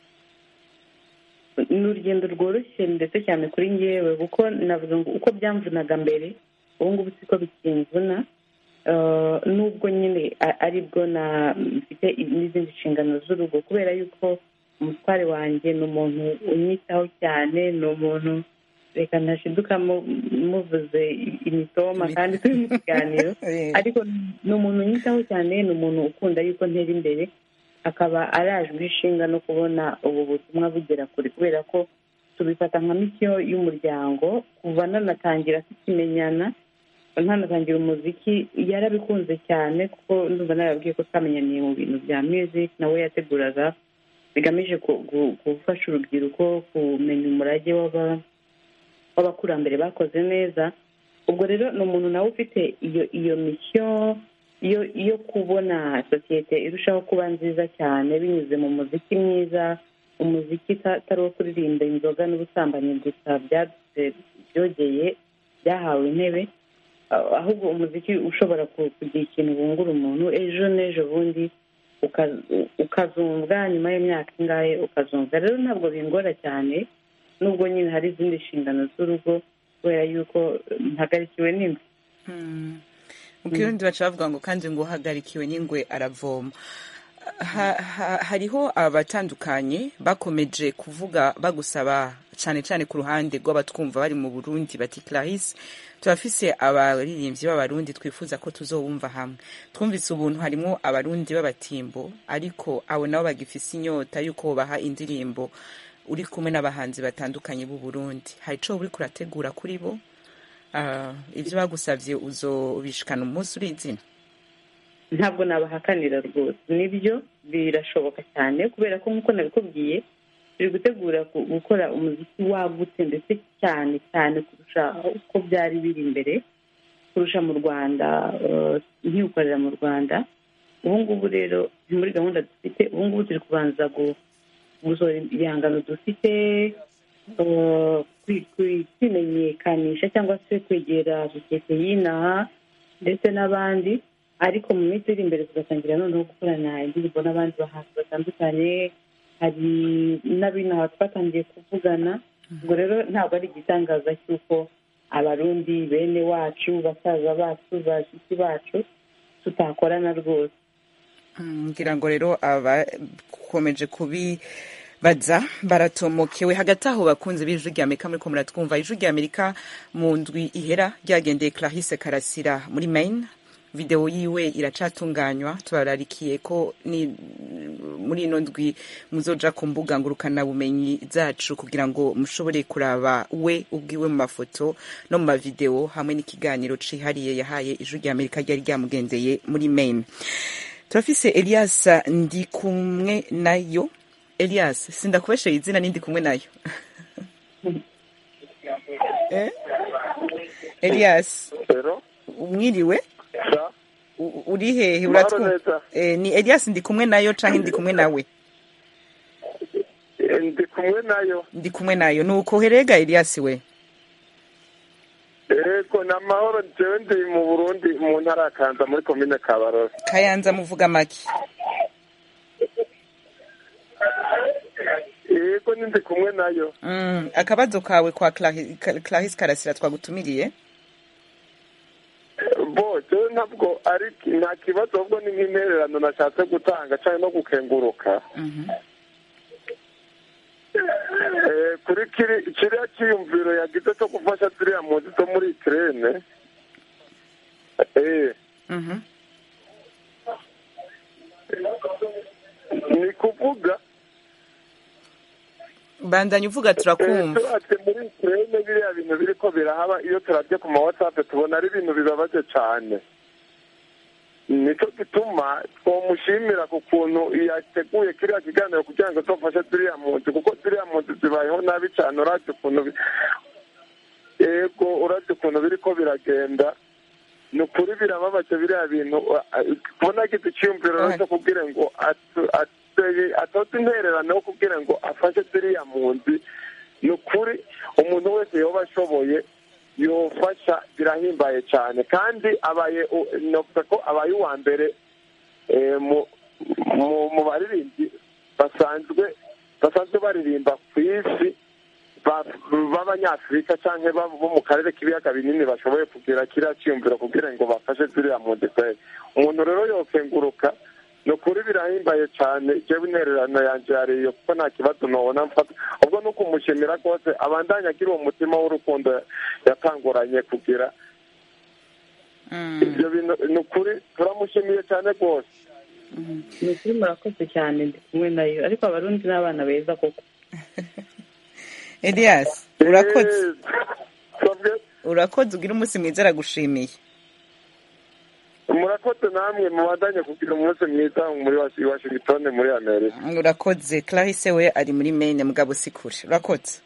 ni urugendo rworoshye ndetse cyane kuri ngewe kuko navuga ngo uko byamvunaga mbere ubu ngubu siko bikimvuna Eh, nubwo nyine a- aribwo na mfite n'izindi nshingano z'urugo kubera yuko umutware wanjye ni umuntu unyitaho cyane ni umuntu reka ntashiduka mu- muvuze imitoma kandi turi mu kiganiro ariko ni umuntu unyitaho cyane ni umuntu ukunda yuko ntera imbere akaba arajwe ishinga no kubona ubu butumwa bugera kure kubera ko tubifata nka misiyo y'umuryango kuva nanatangira tukimenyana ntanatangira umuziki yarabikunze cyane kuko ndumva narababwiye ko twamenyaniye mu bintu bya music nawe yateguraga bigamije ku- gu- gufasha urubyiruko kumenya umurage w'aba- w'abakurambere bakoze neza ubwo rero ni umuntu nawe ufite iyo iyo misiyo yo yo kubona sosiyete irushaho kuba nziza cyane binyuze mu muziki mwiza umuziki uta- atari uwo kuririmba inzoga n'ubusambanyi gusa byadutse byogeye byahawe intebe ah- ahubwo umuziki ushobora ku- kugira ikintu wungura umuntu ejo n'ejo bundi uka- ukazumva nyuma y'imyaka ingahe ukazumva rero ntabwo bingora cyane nubwo nyine hari izindi nshingano z'urugo kubera yuko mpagarikiwe n'inzu mu kirundi baca bavuga ngo kandi ngo uhagarikiwe n'ingwe aravoma Ha- ha- hariho abatandukanye bakomeje kuvuga bagusaba cyane cyane ku ruhande rw'abatwumva bari mu burundi bati clarisse turafise abaririmbyi b'abarundi twifuza ko tuzobumva hamwe twumvise ubuntu harimo abarundi b'abatimbo ariko abo nabo bagifise inyota y'uko baha indirimbo uri kumwe n'abahanzi batandukanye b'u Burundi hari ico uri kurategura kuri bo Ah, ivyo bagusavye uzobishikana umunsi uri izina ntabwo nabahakanira rwose nibyo birashoboka cyane kubera ko nk'uko nabikubwiye turi gutegura ku- gukora umuziki wagutse ndetse cyane cyane kurusha uko byari biri imbere kurusha mu rwanda eh, nkiwukorera mu rwanda ubu ngubu rero ni muri gahunda dufite ubu ngubu turi kubanza gu- gusohora ibihangano dufite eh, kwi- kwi- kwimenyekanisha cyangwa se kwegera sosiyete y'inaha ndetse n'abandi ariko mu minsi iri imbere tugatangira noneho gukorana indirimbo n'abandi bahanzi batandukanye hari n'abinaha twatangiye kuvugana ubwo rero ntabwo ari igitangaza cy'uko abarundi bene wacu basaza bacu bashiki bacu tutakorana rwose Mm, ngira ngo rero abakomeje kubibaza baratomokewe hagati aho bakunze b'ijwi rya amerika muriko muratwumva ijwi rya amerika mu ndwi ihera ryagendeye clarisse karasira muri maine video yiwe iracatunganywa tubararikiye ko ni muri ino ndwi muzoja ku mbuga ngurukana bumenyi zacu kugira ngo mushobore kuraba we ubwiwe mu mafoto no mu mavideo hamwe n'ikiganiro cihariye yahaye ijwi rya amerika ryari ryamugendeye muri maine turafise elias ndi kumwe nayo elias sindakubesheye izina ni ndi kumwe nayo eh? elias rero umwiriwe sa U- uri hehe Mahoro uratwumva neza. eh, ni elias ndi kumwe nayo canke ndi kumwe nawe Eh, ndi kumwe nayo ndi kumwe nayo nuko herega elias we ego ni amahoro jewe ndi mu burundi mu ntara ya kanza muri komine kabarore kayanza muvuga make ego ni ndi kumwe nayo mm, akabazo kawe kwa Clari- Ka- clarisse karasira twagutumiriye bo jewe ntabwo ari nta kibazo ahubwo ni nk'intererano nashatse gutanga cyane no gukenguruka Mhm. Eh, kuri kiri kiriya cyiyumviro yagize cyo gufasha ziriya mpunzi zo muri ikirene eh Mhm. ni kuvuga bandanya uvuga turakumva turatse muri ikirene biriya bintu biriko birahaba iyo turabye ku ma whatsapp tubona ari ibintu bibabaje cyane nicyo gituma twomushimira ku kuntu yateguye kiriya kiganiro kugira ngo tufashe ziriya mpunzi kuko ziriya mpunzi zibayeho nabi cyane uravye ukuntu bi- yego uravye ukuntu biriko biragenda ni ukuri birababaje biriya bintu uh, kubona agize icyiyumviro rero cyo kubwira ngo atu- ateye- atoze intererano yo kubwira ngo afashe ziriya mpunzi ni ukuri umuntu wese yoba ashoboye yofasha birahimbaye cyane kandi abaye u- novuga ko abaye uwa mbere eh, mu mu- mu baririmbyi basanzwe basanzwe baririmba ku isi ba- b'abanyafurika cyangwa bo mu karere k'ibiyaga binini bashoboye kugira kiriya cyiyumviro kugira ngo bafashe ziriya mpunzi kweli umuntu rero yokenguruka ni ukuri birahimbaye cyane jewe intererano yanjye yariyo kuko nta kibazo nobona mfata ubwo ni ukumushimira rwose abandanya agira uwo mutima w'urukundo yatanguranye kugira ibyo bintu ni ukuri turamushimiye cyane rwose ni ukuri murakoze cyane ndi kumwe nayo ariko abarundi ni abana beza koko elias urakoze urakoze ugira umunsi mwiza aragushimiye murakoze namwe mubandanye kugira umunsi mwiza muri Washi- washington muri amerika urakoze clarisse we ari muri maine mugabo si kure urakoze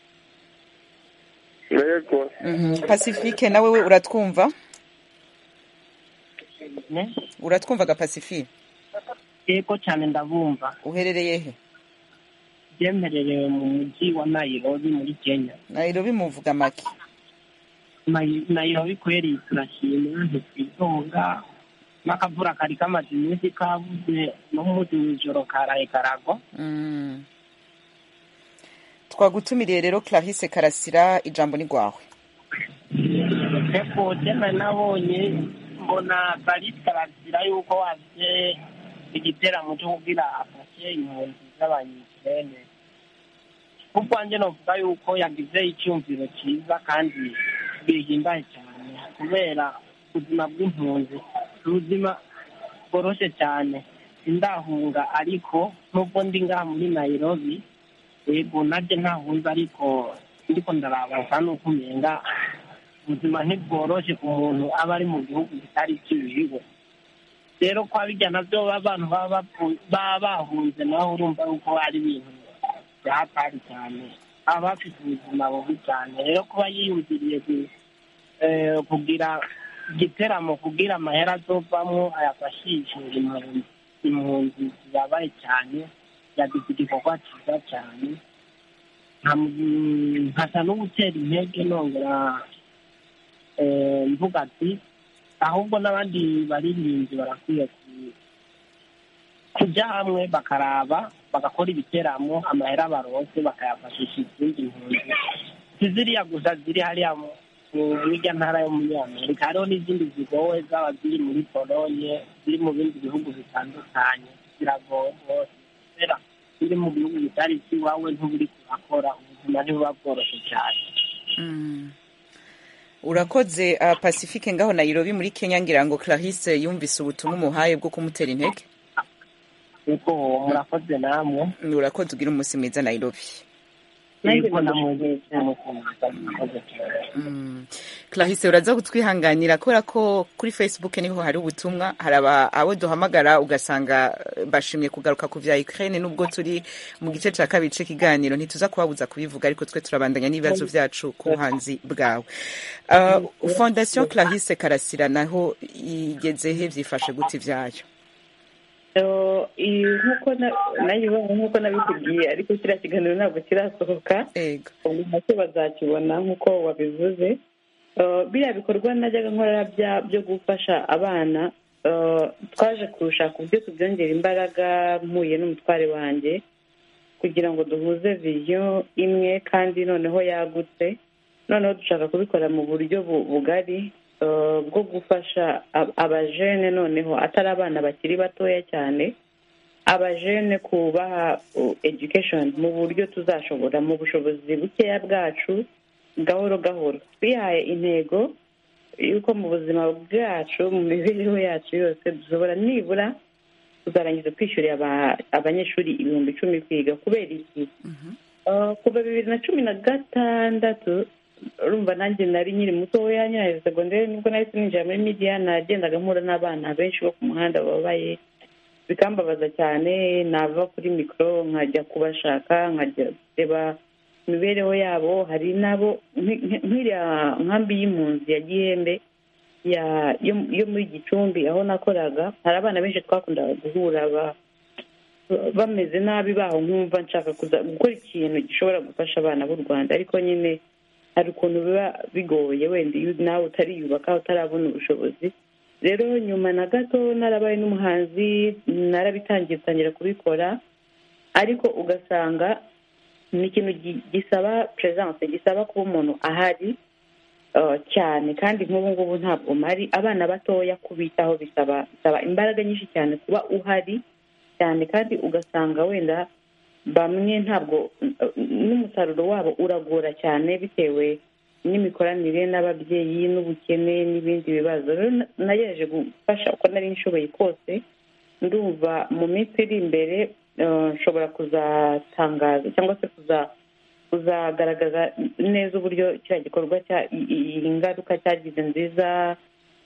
yego Mhm. pacifique nawe we uratwumva uratwumva ga pacifique yego cyane ndabumva uherereye he byemererewe mu mujyi wa nayirobi muri kenya nairobi muvuga make Nayi- nayirobi kweri turashima ntitwitonga n'akavura kari kamaze iminsi kabuze n'umunsi w'ijoro karaye karagwa Mm. twagutumiriye rero clarisse karasira ijambo ni rwawe eko tena nabonye mbona barisi karasira yuko waje igiteramo cyo kugira afashe impunzi z'abanyikirene kubwanjye novuga yuko yagize icyumviro cyiza kandi bihimbaye cyane kubera ubuzima bw'impunzi si ubuzima bworoshye cyane sindahunga ariko nubwo ndi ngaha muri nayirobi yego nabyo ntahunze ariko ndiko ndaraba nsa nuko umenga ubuzima ntibworoshye ku muntu aba ari mu gihugu kitari ikiwiwe rero kwa bijya nabyo abantu baba bapfu- baba bahunze naho urumva yuko ari ibintu byatari cyane aba bafite ubuzima bubi cyane rero kuba yiyumviriye ku- eh, kugira igiteramo kugira amahera azovamwo ayafashishe impunzi impunzi zibabaye cyane yagize igikorwa cyiza cyane Nka- nkasa no gutera intege nongera eh, mvuga ati ahubwo n'abandi baririmbyi barakwiye ku- kujya hamwe bakaraba bagakora ibiteramo amahera baronse bakayafashisha izindi mpunzi si ziriya gusa ziri hariya mu mu- muri irya ntara yo muri amerika hariho n'izindi zigowe zaba ziri muri polonye ziri mu bindi bihugu bitandukanye ziragowe rwose kubera ziri mu gihugu bitari ikiwawe ntuburi kurakora ubuzima ntibuba bworoshye cyane Mm. urakoze uh, pacifique ngaho nairobi muri kenya ngira ngo clarisse yumvise ubutumwa umuhaye bwo kumutera intege yego murakoze namwe urakoze ugira umunsi mwiza nairobi yego namwe murakoze cyane Mm. clarisse uraza kutwihanganira kubera ko kuri facebook niho hari ubutumwa hari aba- abo duhamagara ugasanga eh, bashimye kugaruka ku vya ukraine nubwo turi mu gice ca kabiri c'ikiganiro ntituza kubabuza kubivuga ariko twe turabandanya n'ibibazo vyacu ku buhanzi bwawe uh, fondation clarisse karasira naho igezehe vyifashe gute ivyayo Eh, iyi nk'uko na- nayibonye nk'uko nabikubwiye ariko kiriya kiganiro ntabwo kirasohoka ubu nacyo bazakibona nk'uko wabivuze Eh, biriya bikorwa najyaga nkora bya- byo gufasha abana eh, twaje kurushaka uburyo tubyongera imbaraga mpuye n'umutware wanjye kugira ngo duhuze viziyo imwe kandi noneho yagutse noneho dushaka kubikora mu buryo bu- bugari eh, bwo gufasha ab- abajene noneho atari abana bakiri batoya cyane abajene kubaha uh, education mu buryo tuzashobora mu bushobozi bukeya bwacu gahoro gahoro twihaye intego yuko mu buzima bwacu mu mibereho yacu yose dushobora nibura tuzarangiza twishyurira aba- abanyeshuri ibihumbi icumi kwiga kubera iki Uh, kuva bibiri na cumi na gatandatu urumva nanjye nari nkiri mutoya nyirayo segonderi nibwo nahise ninjira muri midiya nagendaga mpura n'abana benshi bo ku muhanda bababaye bikambabaza cyane nava kuri mikoro nkajya kubashaka nkajya kureba imibereho yabo hari n'abo nki- nki- nk'iriya nkambi y'impunzi ya gihembe ya- yo yo muri gicumbi aho nakoraga hari abana benshi twakundaga guhura ba- bameze nabi baho nkumva nshaka kuza gukora ikintu gishobora gufasha abana b'u rwanda ariko nyine hari ukuntu biba bigoye wenda iyo nawe utariyubaka utarabona ubushobozi rero nyuma na gato narabaye n'umuhanzi narabitangiye gutangira kubikora ariko ugasanga ni ikintu gi- gisaba presence gisaba kuba umuntu ahari uh, cyane kandi nk'ubu ngubu ntabwo mari abana batoya kubitaho bisaba bisaba imbaraga nyinshi cyane kuba uhari cyane kandi ugasanga wenda bamwe ntabwo n'umusaruro wabo uragora cyane bitewe n'imikoranire n'ababyeyi n'ubukene n'ibindi bibazo rero na- nagerageje gufasha uko nari nshoboye kose ndumva mu minsi iri imbere eh, nshobora kuzatangaza cyangwa se kuza kuzagaragaza neza uburyo kiriya gikorwa cya i- i- iyi ngaruka cyagize nziza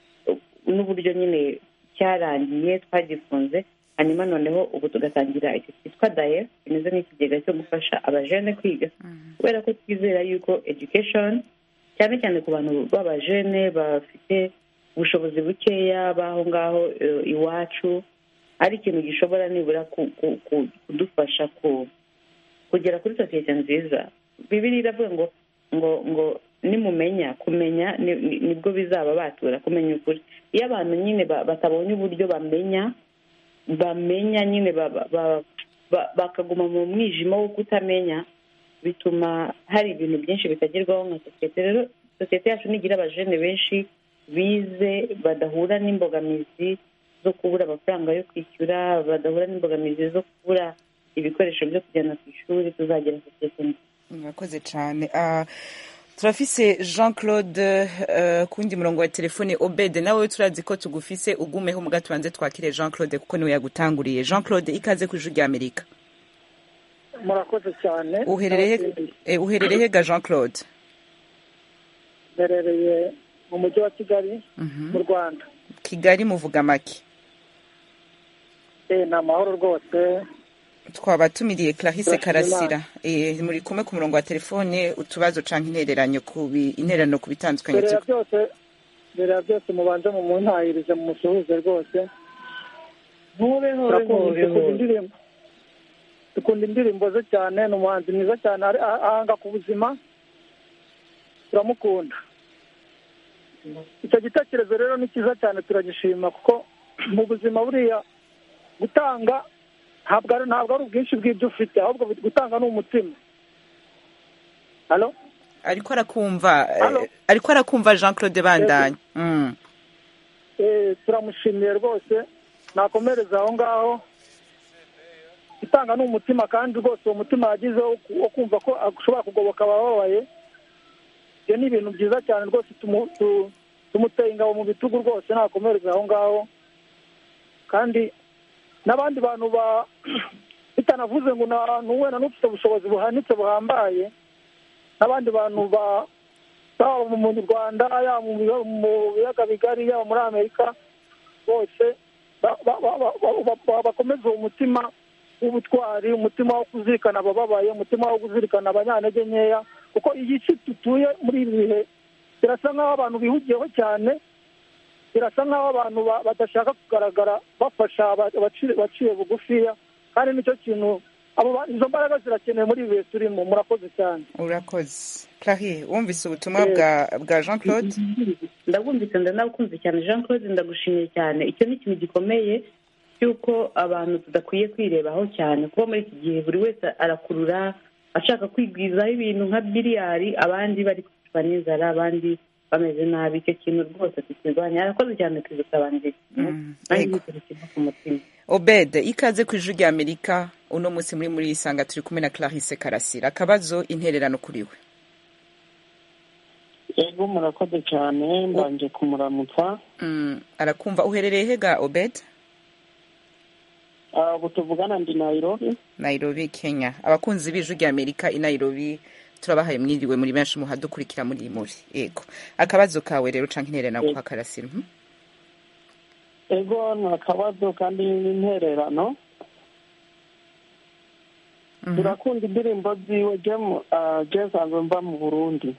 n'uburyo nyine cyarangiye twagifunze hanyuma noneho ubu tugatangira icyo cyitwa daye kimeze nk'ikigega cyo gufasha abajene kwiga kubera ko twizera yuko education cyane cyane ku bantu b'abajene bafite ubushobozi bukeya b'aho ngaho eh, iwacu ari ikintu gishobora nibura ku- ku- ku- kudufasha ku kugera kuri sosiyete nziza bibiri iravuga ngo ngo ngo nimumenya kumenya ni- ni- nibwo bizaba batura kumenya ukuri iyo abantu nyine ba- batabonye uburyo bamenya bamenya nyine ba- ba- ba- ba- bakaguma mu mwijima wo kutamenya bituma hari ibintu byinshi bitagerwaho nka sosiyete rero sosiyete yacu nigira abajene benshi bize badahura n'imbogamizi zo kubura amafaranga yo kwishyura badahura n'imbogamizi zo kubura ibikoresho byo kujyana ku ishuri tuzagira sosiyete nziza murakoze cyane Ah, turafise jean claude uh, kundi murongo wa telefone obede nawe turazi ko tugufise ugumeho muga tubanze twakire jean claude kuko niwe yagutanguriye jean claude ikaze ku ijwi rya amerika murakoze cyane uherereye eh, uherereye ga jean claude mberereye mu mujyi wa kigali Mhm. mu rwanda kigali muvuga make Eh, ni amahoro rwose twabatumiriye clarisse Turashima karasira eh, muri kumwe ku murongo wa telefone utubazo canke intereranyo ku bi- intererano ku bitandukanye mbere ya tuko- byose mbere ya byose mubanze mu muntahirize mu musuhuze rwose hobe hobe Turakunda- hobe dukunda hobe indirimbo dukunda indirimbo ze cyane ni umuhanzi mwiza cyane ari- ah- ahanga ku buzima turamukunda icyo gitekerezo rero ni cyiza cyane turagishima kuko mu buzima buriya gutanga ntabwo ari ntabwo ari ubwinshi bw'ibyo ufite ahubwo gutanga ni umutima halo ariko arakumva eh, ariko arakumva jean claude bandanye mm. Eh, turamushimiye rwose nakomereza aho ngaho gutanga ni umutima kandi rwose uwo mutima yagize wo ku- wo kumva ko ashobora kugoboka abababaye ibyo ni ibintu byiza cyane rwose tumu- tu- tumuteye ingabo mu bitugu rwose ntakomereze aho ngaho kandi n'abandi bantu ba bitanavuze ngo ni wenda n'ufite ubushobozi buhanitse buhambaye n'abandi bantu ba baba mu rwanda yaba mu biga- mu biyaga bigari yaba muri amerika bose ba- ba- ba- ba- ba- ba- bakomeze uwo mutima w'ubutwari umutima wo kuzirikana abababaye umutima wo kuzirikana abanyantege nkeya kuko iyi si dutuye muri ibi bihe birasa nk'aho abantu bihugiyeho cyane birasa nk'aho abantu ba- badashaka kugaragara bafasha aba- abaci- abaciye bugufiya kandi nicyo kintu abo ba- izo mbaraga zirakenewe muri ibi bihe turimo murakoze cyane urakoze clarie wumvise ubutumwa bwa bwa jean claude ndabwumvise ndanabukunze cyane jean claude ndagushimiye cyane icyo ni ikintu gikomeye cy'uko abantu tudakwiye kwirebaho cyane kuko muri iki gihe buri wese arakurura ashaka kwigwizaho ibintu nka biliyari abandi bari kwicwa n'inzara abandi bameze nabi icyo kintu rwose tukirwanya arakoze cyane tuzisobanurira nanjye yego. n'ikintu kiva ku mutima obed ikaze ku ijwi rya amerika uno munsi muri muri isanga turi kumwe na clarisse karasira akabazo intererano kuri we yego murakoze cyane mbanje kumuramutsa Mm, arakumva uherereye hega obed Ah, ubu tuvugana ndi nairobi nairobi kenya abakunzi b'ijwi rya amerika i nairobi turabahaye mwiriwe muri benshi muhadukurikira muri muri yego akabazo kawe rero canke intererano kwa karasira mhm. ego ni akabazo kandi n'intererano turakunda indirimbo ziwe je mu- ah, je nsanzwe mva mu burundi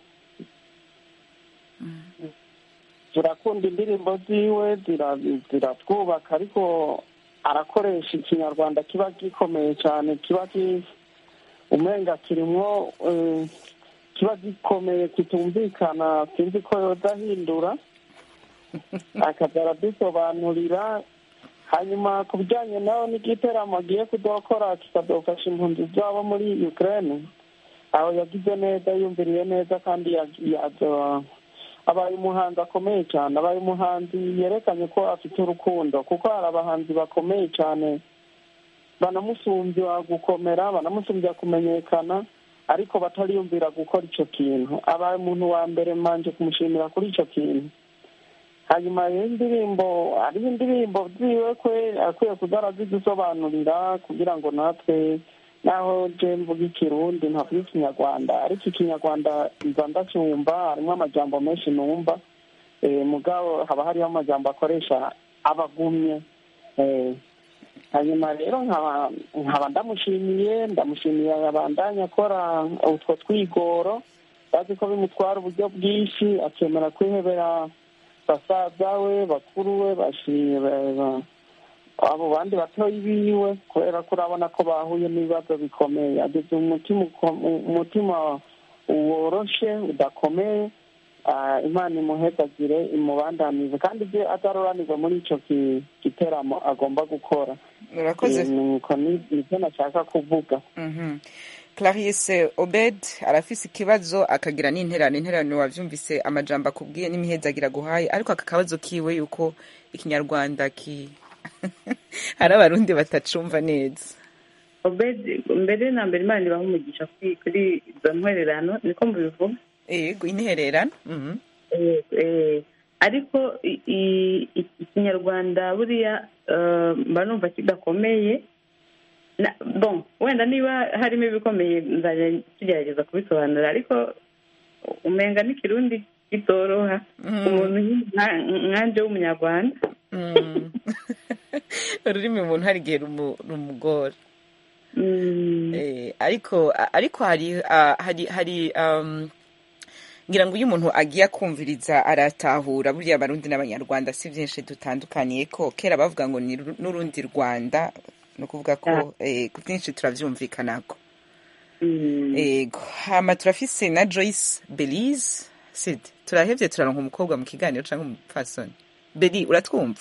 turakunda indirimbo ziwe zira- ziratwubaka ariko arakoresha ikinyarwanda kiba gikomeye cyane kiba ki- umenga kirimwo eh, kiba gikomeye kitumvikana sinzi ko yoza ahindura akaza aradusobanurira hanyuma ku bijyanye nawe n'igiteramo agiye kudokora kikadofasha impunzi zabo muri ukraine aho yagize neza yumviriye neza kandi ya- yazo- abaye umuhanzi akomeye cyane abaye umuhanzi yerekanye ko afite urukundo kuko hari abahanzi bakomeye cyane banamusumbya gukomera banamusumbya kumenyekana ariko batariyumvira gukora icyo kintu abaye umuntu wa mbere manje kumushimira kuri icyo kintu hanyuma rero indirimbo hariho indirimbo ziwe kwe akwiye kuza arazidusobanurira kugira ngo natwe naho je mvuga ikirundi ntavuga ikinyarwanda ariko ikinyarwanda nza ndacyumva harimo amajambo menshi numva eh, mugabo haba hariho amajambo akoresha abagumye eh, hanyuma rero nkaba nkaba ndamushimiye ndamushimiye abandanya akora utwo twigoro bazi ko bimutwara uburyo bwinshi akemera kwihebera basaza we bakuru we bashimiye abo bandi batoyi biwe kubera ko urabona ko bahuye n'ibibazo bikomeye ageze umutima uko- umutima woroshe udakomeye Ah, imana imuhezagire imubandanize kandi ibyo ataroranirwa muri icyo ki- giteramo agomba gukora Urakoze. Eh, nuko ni- nibyo nashaka kuvuga Mhm. clarisse obed arafise ikibazo akagira n'interano interano wavyumvise amajambo akubwiye n'imihezagira aguhaye ariko aka kabazo kiwe yuko ikinyarwanda ki hari abarundi batacumva neza obedi mbere na mbere imana ibaha umugisha kuri kuri izo ntwererano niko mubivuga yego intererano mhm. Eh, eh, ariko i- i- i- ikinyarwanda buriya eh, mba numva kidakomeye Na- bon wenda niba harimo ibikomeye nzajya tugerageza kubisobanura ariko umenga n'ikirundi kitoroha umuntu nka- nkanje w'umunyarwanda Mm. ururimi umuntu hari igihe rumu- rumugora Eh, ariko ariko hari ah, hari hari um, ngira ngo iyo umuntu agiye akumviriza aratahura buriya abarundi n'abanyarwanda si byinshi dutandukaniye ko kera bavuga ngo ni ru- n'urundi rwanda ni ukuvuga ko eh, byinshi turabyumvikanako ego hama turafise na joyce belize sid turahevye turaronka umukobwa mu kiganiro canke umupfasoni beli uratwumva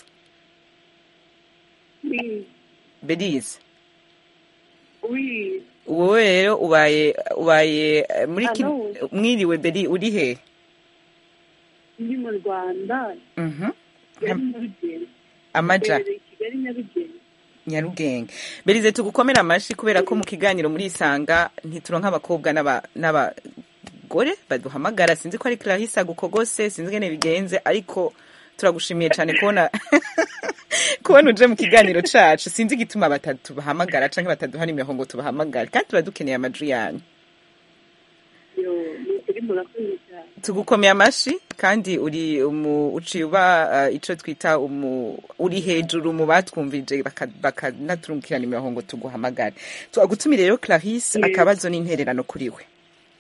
belize Oui, wowe rero ubaye ubaye eh, muri ki- Hello. mwiriwe beli uri he ndi mu Rwanda Mhm. Kigali Nyarugenge amaja Mbereye Kigali Nyarugenge nyarugenge belize tugukomera amashi kubera ko mu kiganiro muri isanga ntituronka abakobwa n'aba n'aba bagore baduhamagara sinzi ko ari clarisse agukogose sinzi ngene bigenze ariko turagushimiye cyane kubona kubona uje mu kiganiro cacu sinzi igituma batatu bahamagara canke bataduha nimero ngo tubahamagare kandi tuba dukeneye amajwi yanyu yo ni ukuri murakoze cyane tugukomeye amashi kandi uri umu uciye uba uh, ico twita umu uri hejuru mu batwumvije baka- bakanaturungikira nimero ngo tuguhamagare twagutumire rero clarisse Yego. akabazo n'intererano kuri we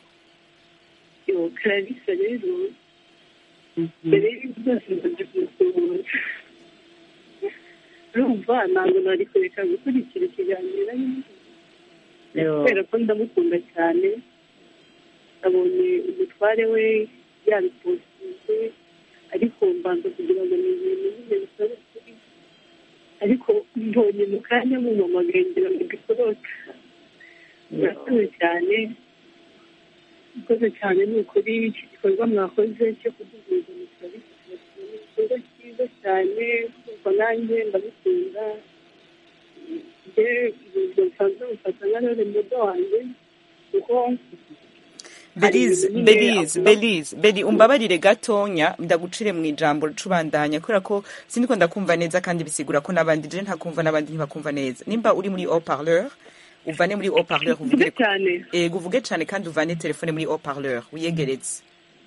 yo clarisse rero mbere y'ibintu byose ndaje kumusuhuza urumva ntabwo nari kureka gukurikira ikiganiro Yo. kubera ko ndamukunda cyane nabonye umutware we yabipostinze ariko mbanza kugira ngo ni ibintu nyine bisaba kuri ariko mbonye mu kanya mumamagaye ngira ngo mbikoroke murakoze cyane murakoze cyane ni ukuri iki gikorwa mwakoze cyo kuduhuza mu kazi ni igikorwa cyiza cyane kuko nanjye ndabikunda njye ubwo busanzwe bufata nka rero mudo wanjye kuko Belize, ibintu nyine Belize, avuga- Belize, Beli, umbabarire gatonya ndagucire mu ijambo cubandanya kubera ko sindiko ndakumva neza kandi bisigura ko n'abandi je ntakumva n'abandi ntibakumva neza nimba uri muri haut-parleur uvane muri haut-parleur uvugire cyane ego uvuge cyane kandi uvane telefone muri haut-parleur wiyegeretse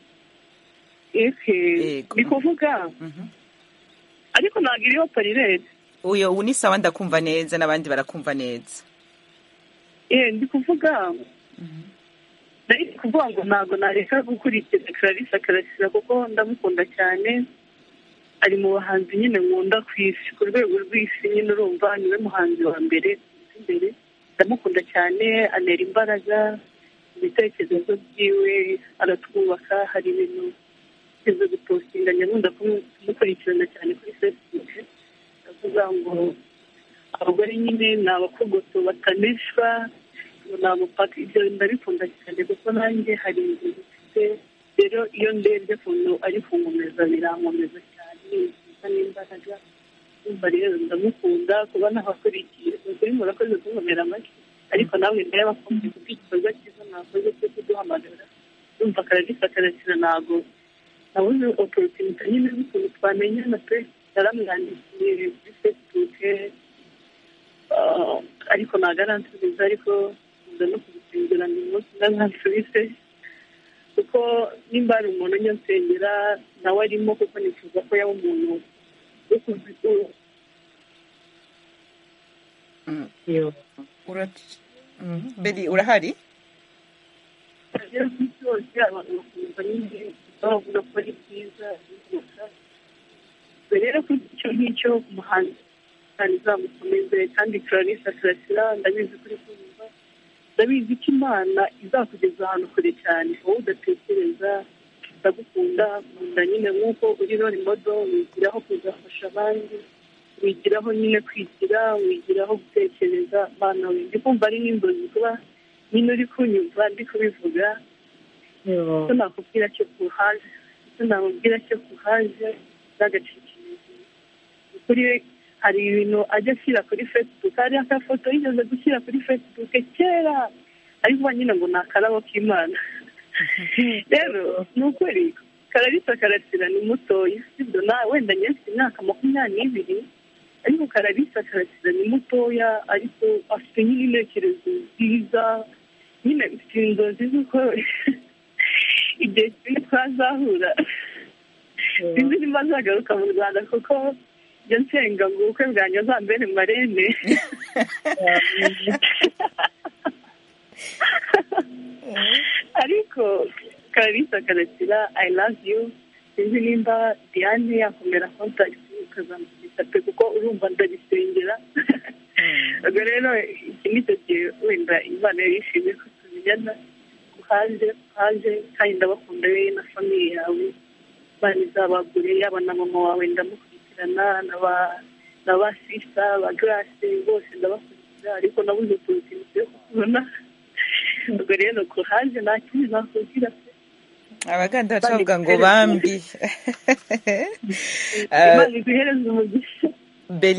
eke ni kuvuga ariko ntabwo iriho parirete uyo ubu ni sawa ndakumva neza n'abandi barakumva neza eh ndi kuvuga nari kuvuga ngo ntabwo nareka gukurikira clarisse akarasira kuko ndamukunda cyane ari mu bahanzi nyine nkunda ku isi ku rwego rw'isi nyine urumva niwe muhanzi wa mbere imbere ndamukunda cyane anera imbaraga ibitekerezo byiwe aratwubaka hari ibintu bize gupostinga nyakunda kumukurikirana cyane kuri facebook avuga ngo abagore nyine ni abakogoto batanishwa ngo ni amapaka ibyo ndabikunda cyane kuko nanjye hari inzu zifite rero iyo ndebye ukuntu ari kunkomeza birankomeza cyane biza n'imbaraga numva rero ndamukunda kuba ntabakurikiye ukuri murakoze kunkomera amashyi ariko nawe ndayabakunze kuko igikorwa cyiza mwakoze cyo kuduhamagara numva karagisa karakira ntabwo nabuze oporotinite nyine z'ukuntu twamenyana pe yaramwandikiye kuri facebook ah, ariko ntabwo aransubiza ariko nkunda no kubisengera ni umunsi ntazansubize kuko nimba hari umuntu ujya nsengera nawe arimo kuko nifuza ko yaba umuntu wo kuzi- beli urahari rero ku isi hose abantu bakumva nyine bavuga ko ari byiza bigisha rero kuri icyo ngicyo umuhanzi kandi izamukomeze kandi clarisse karasira ndabizi kuri kumva ndabizi ko imana izakugeza ahantu kure cyane wowe udatekereza ndagukunda nkunda nyine nk'uko uri rori modo wigiraho kuzafasha abandi wigiraho nyine kwigira wigiraho gutekereza abana we ndi kumva ari n'inzozi kuba nyine uri kunyumva ndi kubivuga icyo nakubwira cyo kuhaje icyo namubwira cyo kuhaje n'agacikirizo kuri we hari ibintu ajya ashyira kuri facebook hari akafoto yigeze gushyira kuri facebook kera ariko uba nyine ngo ni akarabo k'imana rero ni ukuri kararisa karasira ni mutoya sibyo nawe wenda njye mfite imyaka makumyabiri n'ibiri ariko kararisa karasira ni mutoya ariko afite nyine intekerezo nziza nyine mfite inzozi z'uko igihe kimwe twazahura sinzi niba azagaruka mu rwanda kuko njya nsenga ngo ubukwe bwanjye azambere marene ariko kararisa karasira i love you sinzi nimba diane yakomera kontakiti ukazamukubita pe kuko urumva ndabisengera ubwo rero iki ni cyo gihe wenda imana yari yishimiye ko tumenyana kuhaje kuhaje kandi ndabakunda we na famiye yawe imana izabagure yaba na mama wawe ndamukurikirana na ba na ba sisa ba garase bose ndabakurikira ariko nabuze utuntu yo kubona ubwo rero kuhaje nta kindi nakubwira pe abaganda baca bavuga ngo bambi imana iguhereze umugisha beli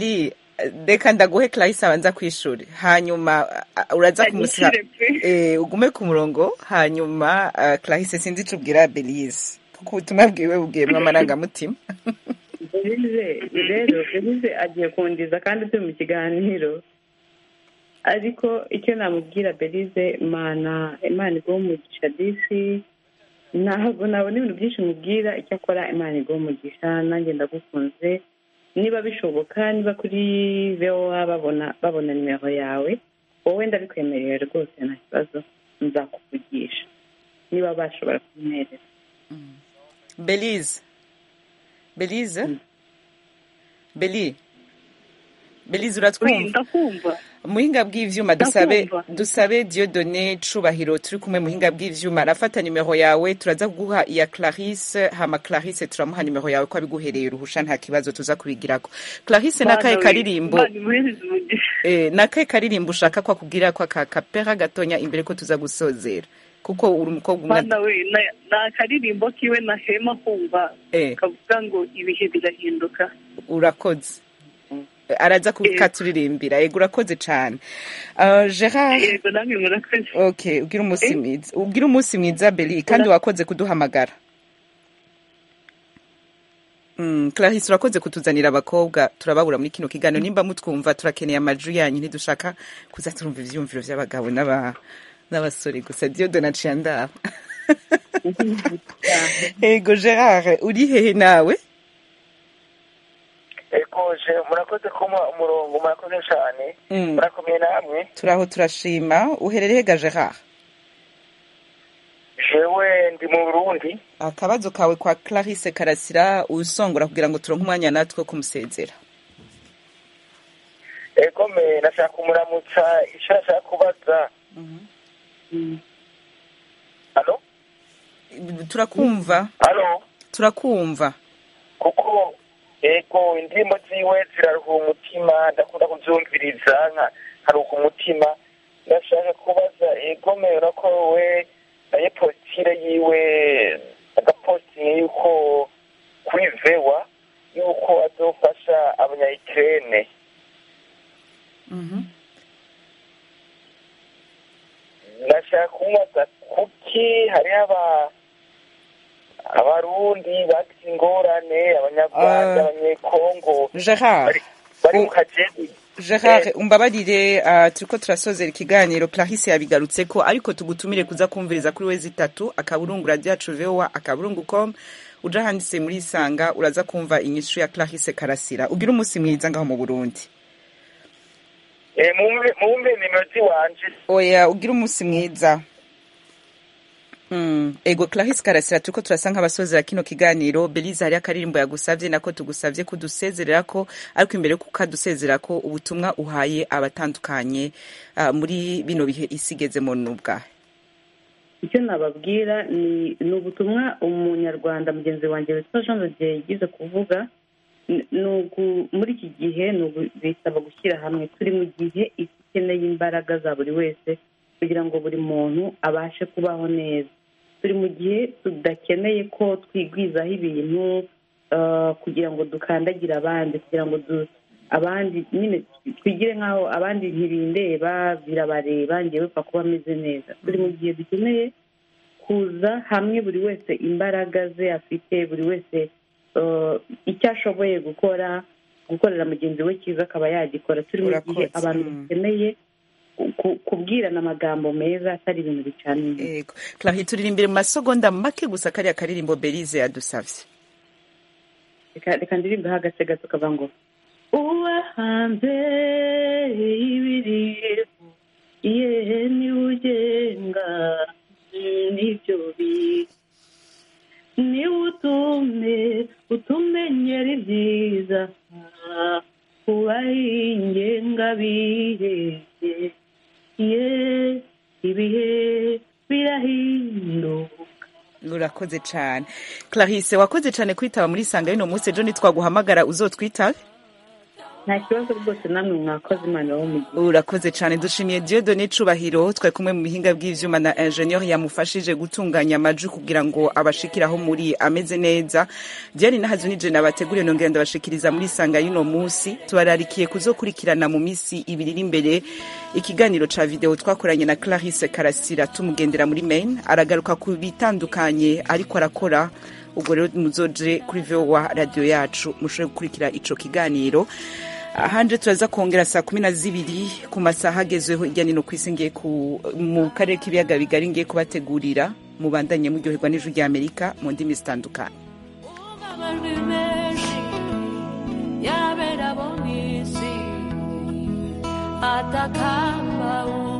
reka ndaguhe clarisse abanza kw'ishuri hanyuma uh, uraza kumusa Anyishyure pe. eh, ugume ku murongo hanyuma uh, clarisse sinzi ico ubwira belize kuko ubutumwa bwiwe bugiyemwo amarangamutima belize rero belize agiye kundiza kandi turi mu kiganiro ariko icyo namubwira belize imana imana iguha umugisha disi ntabwo nabona ibintu byinshi mubwira icyo akora imana iguha umugisha nanjye ndagukunze niba bishoboka niba kuri voa babona babona nimero yawe wowe ndabikwemerera rwose nta kibazo nzakuvugisha niba bashobora kumwereza belize belize beli belize uratwumva ndakumva muhinga bw'ivyuma dusabe Ndakumva. dusabe Dieudonné Cubahiro turi kumwe muhinga bw'ivyuma arafata nimero yawe turaza kuguha iya Clarisse hama Clarisse turamuha nimero yawe ko abiguhereye uruhusha nta kibazo tuza kubigirako Clarisse nakaye Bana we, karirimbo Imana imuhereze umugisha. eh nakaye karirimbo ushaka ko akubwira ko aka kapera gatonya imbere ko tuza gusozera kuko uri umukobwa umwe Bana we na- ni akaririmbo kiwe nahema kumva eh kavuga ngo ibihe birahinduka urakoze araza kukaturirimbira yego urakoze cane uh, Gerard yego namwe murakoze okay ugira umunsi mwiza ugira umunsi mwiza Beli kandi wakoze kuduhamagara Mm, Clarisse urakoze kutuzanira abakobwa turababura muri kino kiganiro nimba mutwumva turakeneye amajwi yanyu ntidushaka kuza turumva ivyumviro vy'abagabo n'aba n'abasore gusa Dieudonné aciye andaba Ego Gerard uri hehe nawe ekoje murakoze kuma umurongo murakoze cyane Mm. murakomeye namwe turaho turashima uherereye ga Gerard jewe ndi mu burundi akabazo kawe kwa Clarisse Karasira usongora kugira ngo turonke umwanya natwe wo kumusezera egome nashaka kumuramutsa icyo nashaka kubaza halo turakumva halo turakumva kuko ego indirimbo ziwe ziraruhura umutima ndakunda kubyumviriza nka nkaruhuka umutima ndashaka kubaza egome urako we naye positire yiwe agapositingi yuko kuri vewa yuko azofasha abanyayikirene ndashaka kumubaza kuki hariho aba abarundi bagize ingorane abanyarwanda Ah. abanyekongo Gerard bari- bari mu kageni Gerard umbabarire uh, turiko turasozera ikiganiro Clarisse yabigarutseko ariko tugutumire kuza kumviriza kuri wezi itatu akaburungu radio yacu voa akaburungu com uja handitse muri isanga uraza kumva inyishu ya Clarisse Karasira ugira umunsi mwiza ngaho mu Burundi Eh, mumve mumve nimero ziwanje oya ugira umunsi mwiza Mm. ego Clarisse Karasira turiko turasa nk'abasozera kino kiganiro Belize hari akaririmbo yagusavye nako tugusavye kudusezerera ko ariko imbere yo kukadusezera ko ubutumwa uhaye abatandukanye uh, muri bino bihe isigezemo n'ubwahe icyo nababwira ni ni ubutumwa umunyarwanda mugenzi wanjye witwa jean rodier yigize kuvuga Ni- ni ugu- muri iki gihe ni ugu- bisaba gushyira hamwe turi mu gihe isi ikeneye imbaraga za buri wese kugira ngo buri muntu abashe kubaho neza turi mu gihe tudakeneye ko twigwizaho ibintu ah, kugira ngo dukandagire abandi kugira ngo du- abandi nyine twigire nk'aho abandi ntibindeba birabareba ngewe pfa kuba ameze neza turi mu gihe dukeneye kuza hamwe buri wese imbaraga ze afite buri wese eh, icyo ashoboye gukora gukorera mugenzi we cyiza akaba yagikora turi mu gihe Urakoze, abantu mm. bakeneye ku- kubwirana amagambo meza atari ibintu bicana inyuma ego Clarisse turirimbire mu masegonda make gusa kariya karirimbo Belize yadusavye reka reka ndirimbeho agace gato kavuga ngo uba hanze y'ibiriho yehe niwe ugenga n'ibyo bihe niwe utume utumenyera ibyiza ubahingenga bihe ye ibihe birahinduka urakoze cane Clarisse wakoze cane kwitaba muri isanga y'uno munsi ejo nitwaguhamagara uzotwitabe nta kibazo rwose namwe mwakoze imana wo mu gihe urakoze cyane dushimiye Dieudonné Cubahiro twari kumwe mu bihinga bw'ivyuma na ingenieur yamufashije gutunganya amajwi kugira ngo abashikiraho muri ameze neza Diane nahazo nije nabateguriye nongera ndabashikiriza muri sanga y'uno munsi tubararikiye kuzokurikirana mu misi ibiri iri imbere ikiganiro ca video twakoranye na Clarisse Karasira tumugendera muri Maine aragaruka ku bitandukanye ariko arakora ubwo rero muzoje kuri VOA radio yacu mushobore gukurikira ico kiganiro ahanje turaza kongera saa kumi na zibiri ku masaha agezweho hirya no hino ku isi ngiye ku mu karere k'ibiyaga bigari ngiye kubategurira mubandanye muryoherwa n'ijwi rya amerika mu ndimi zitandukanye amajwi menshi yabera bo mw'isi atakamba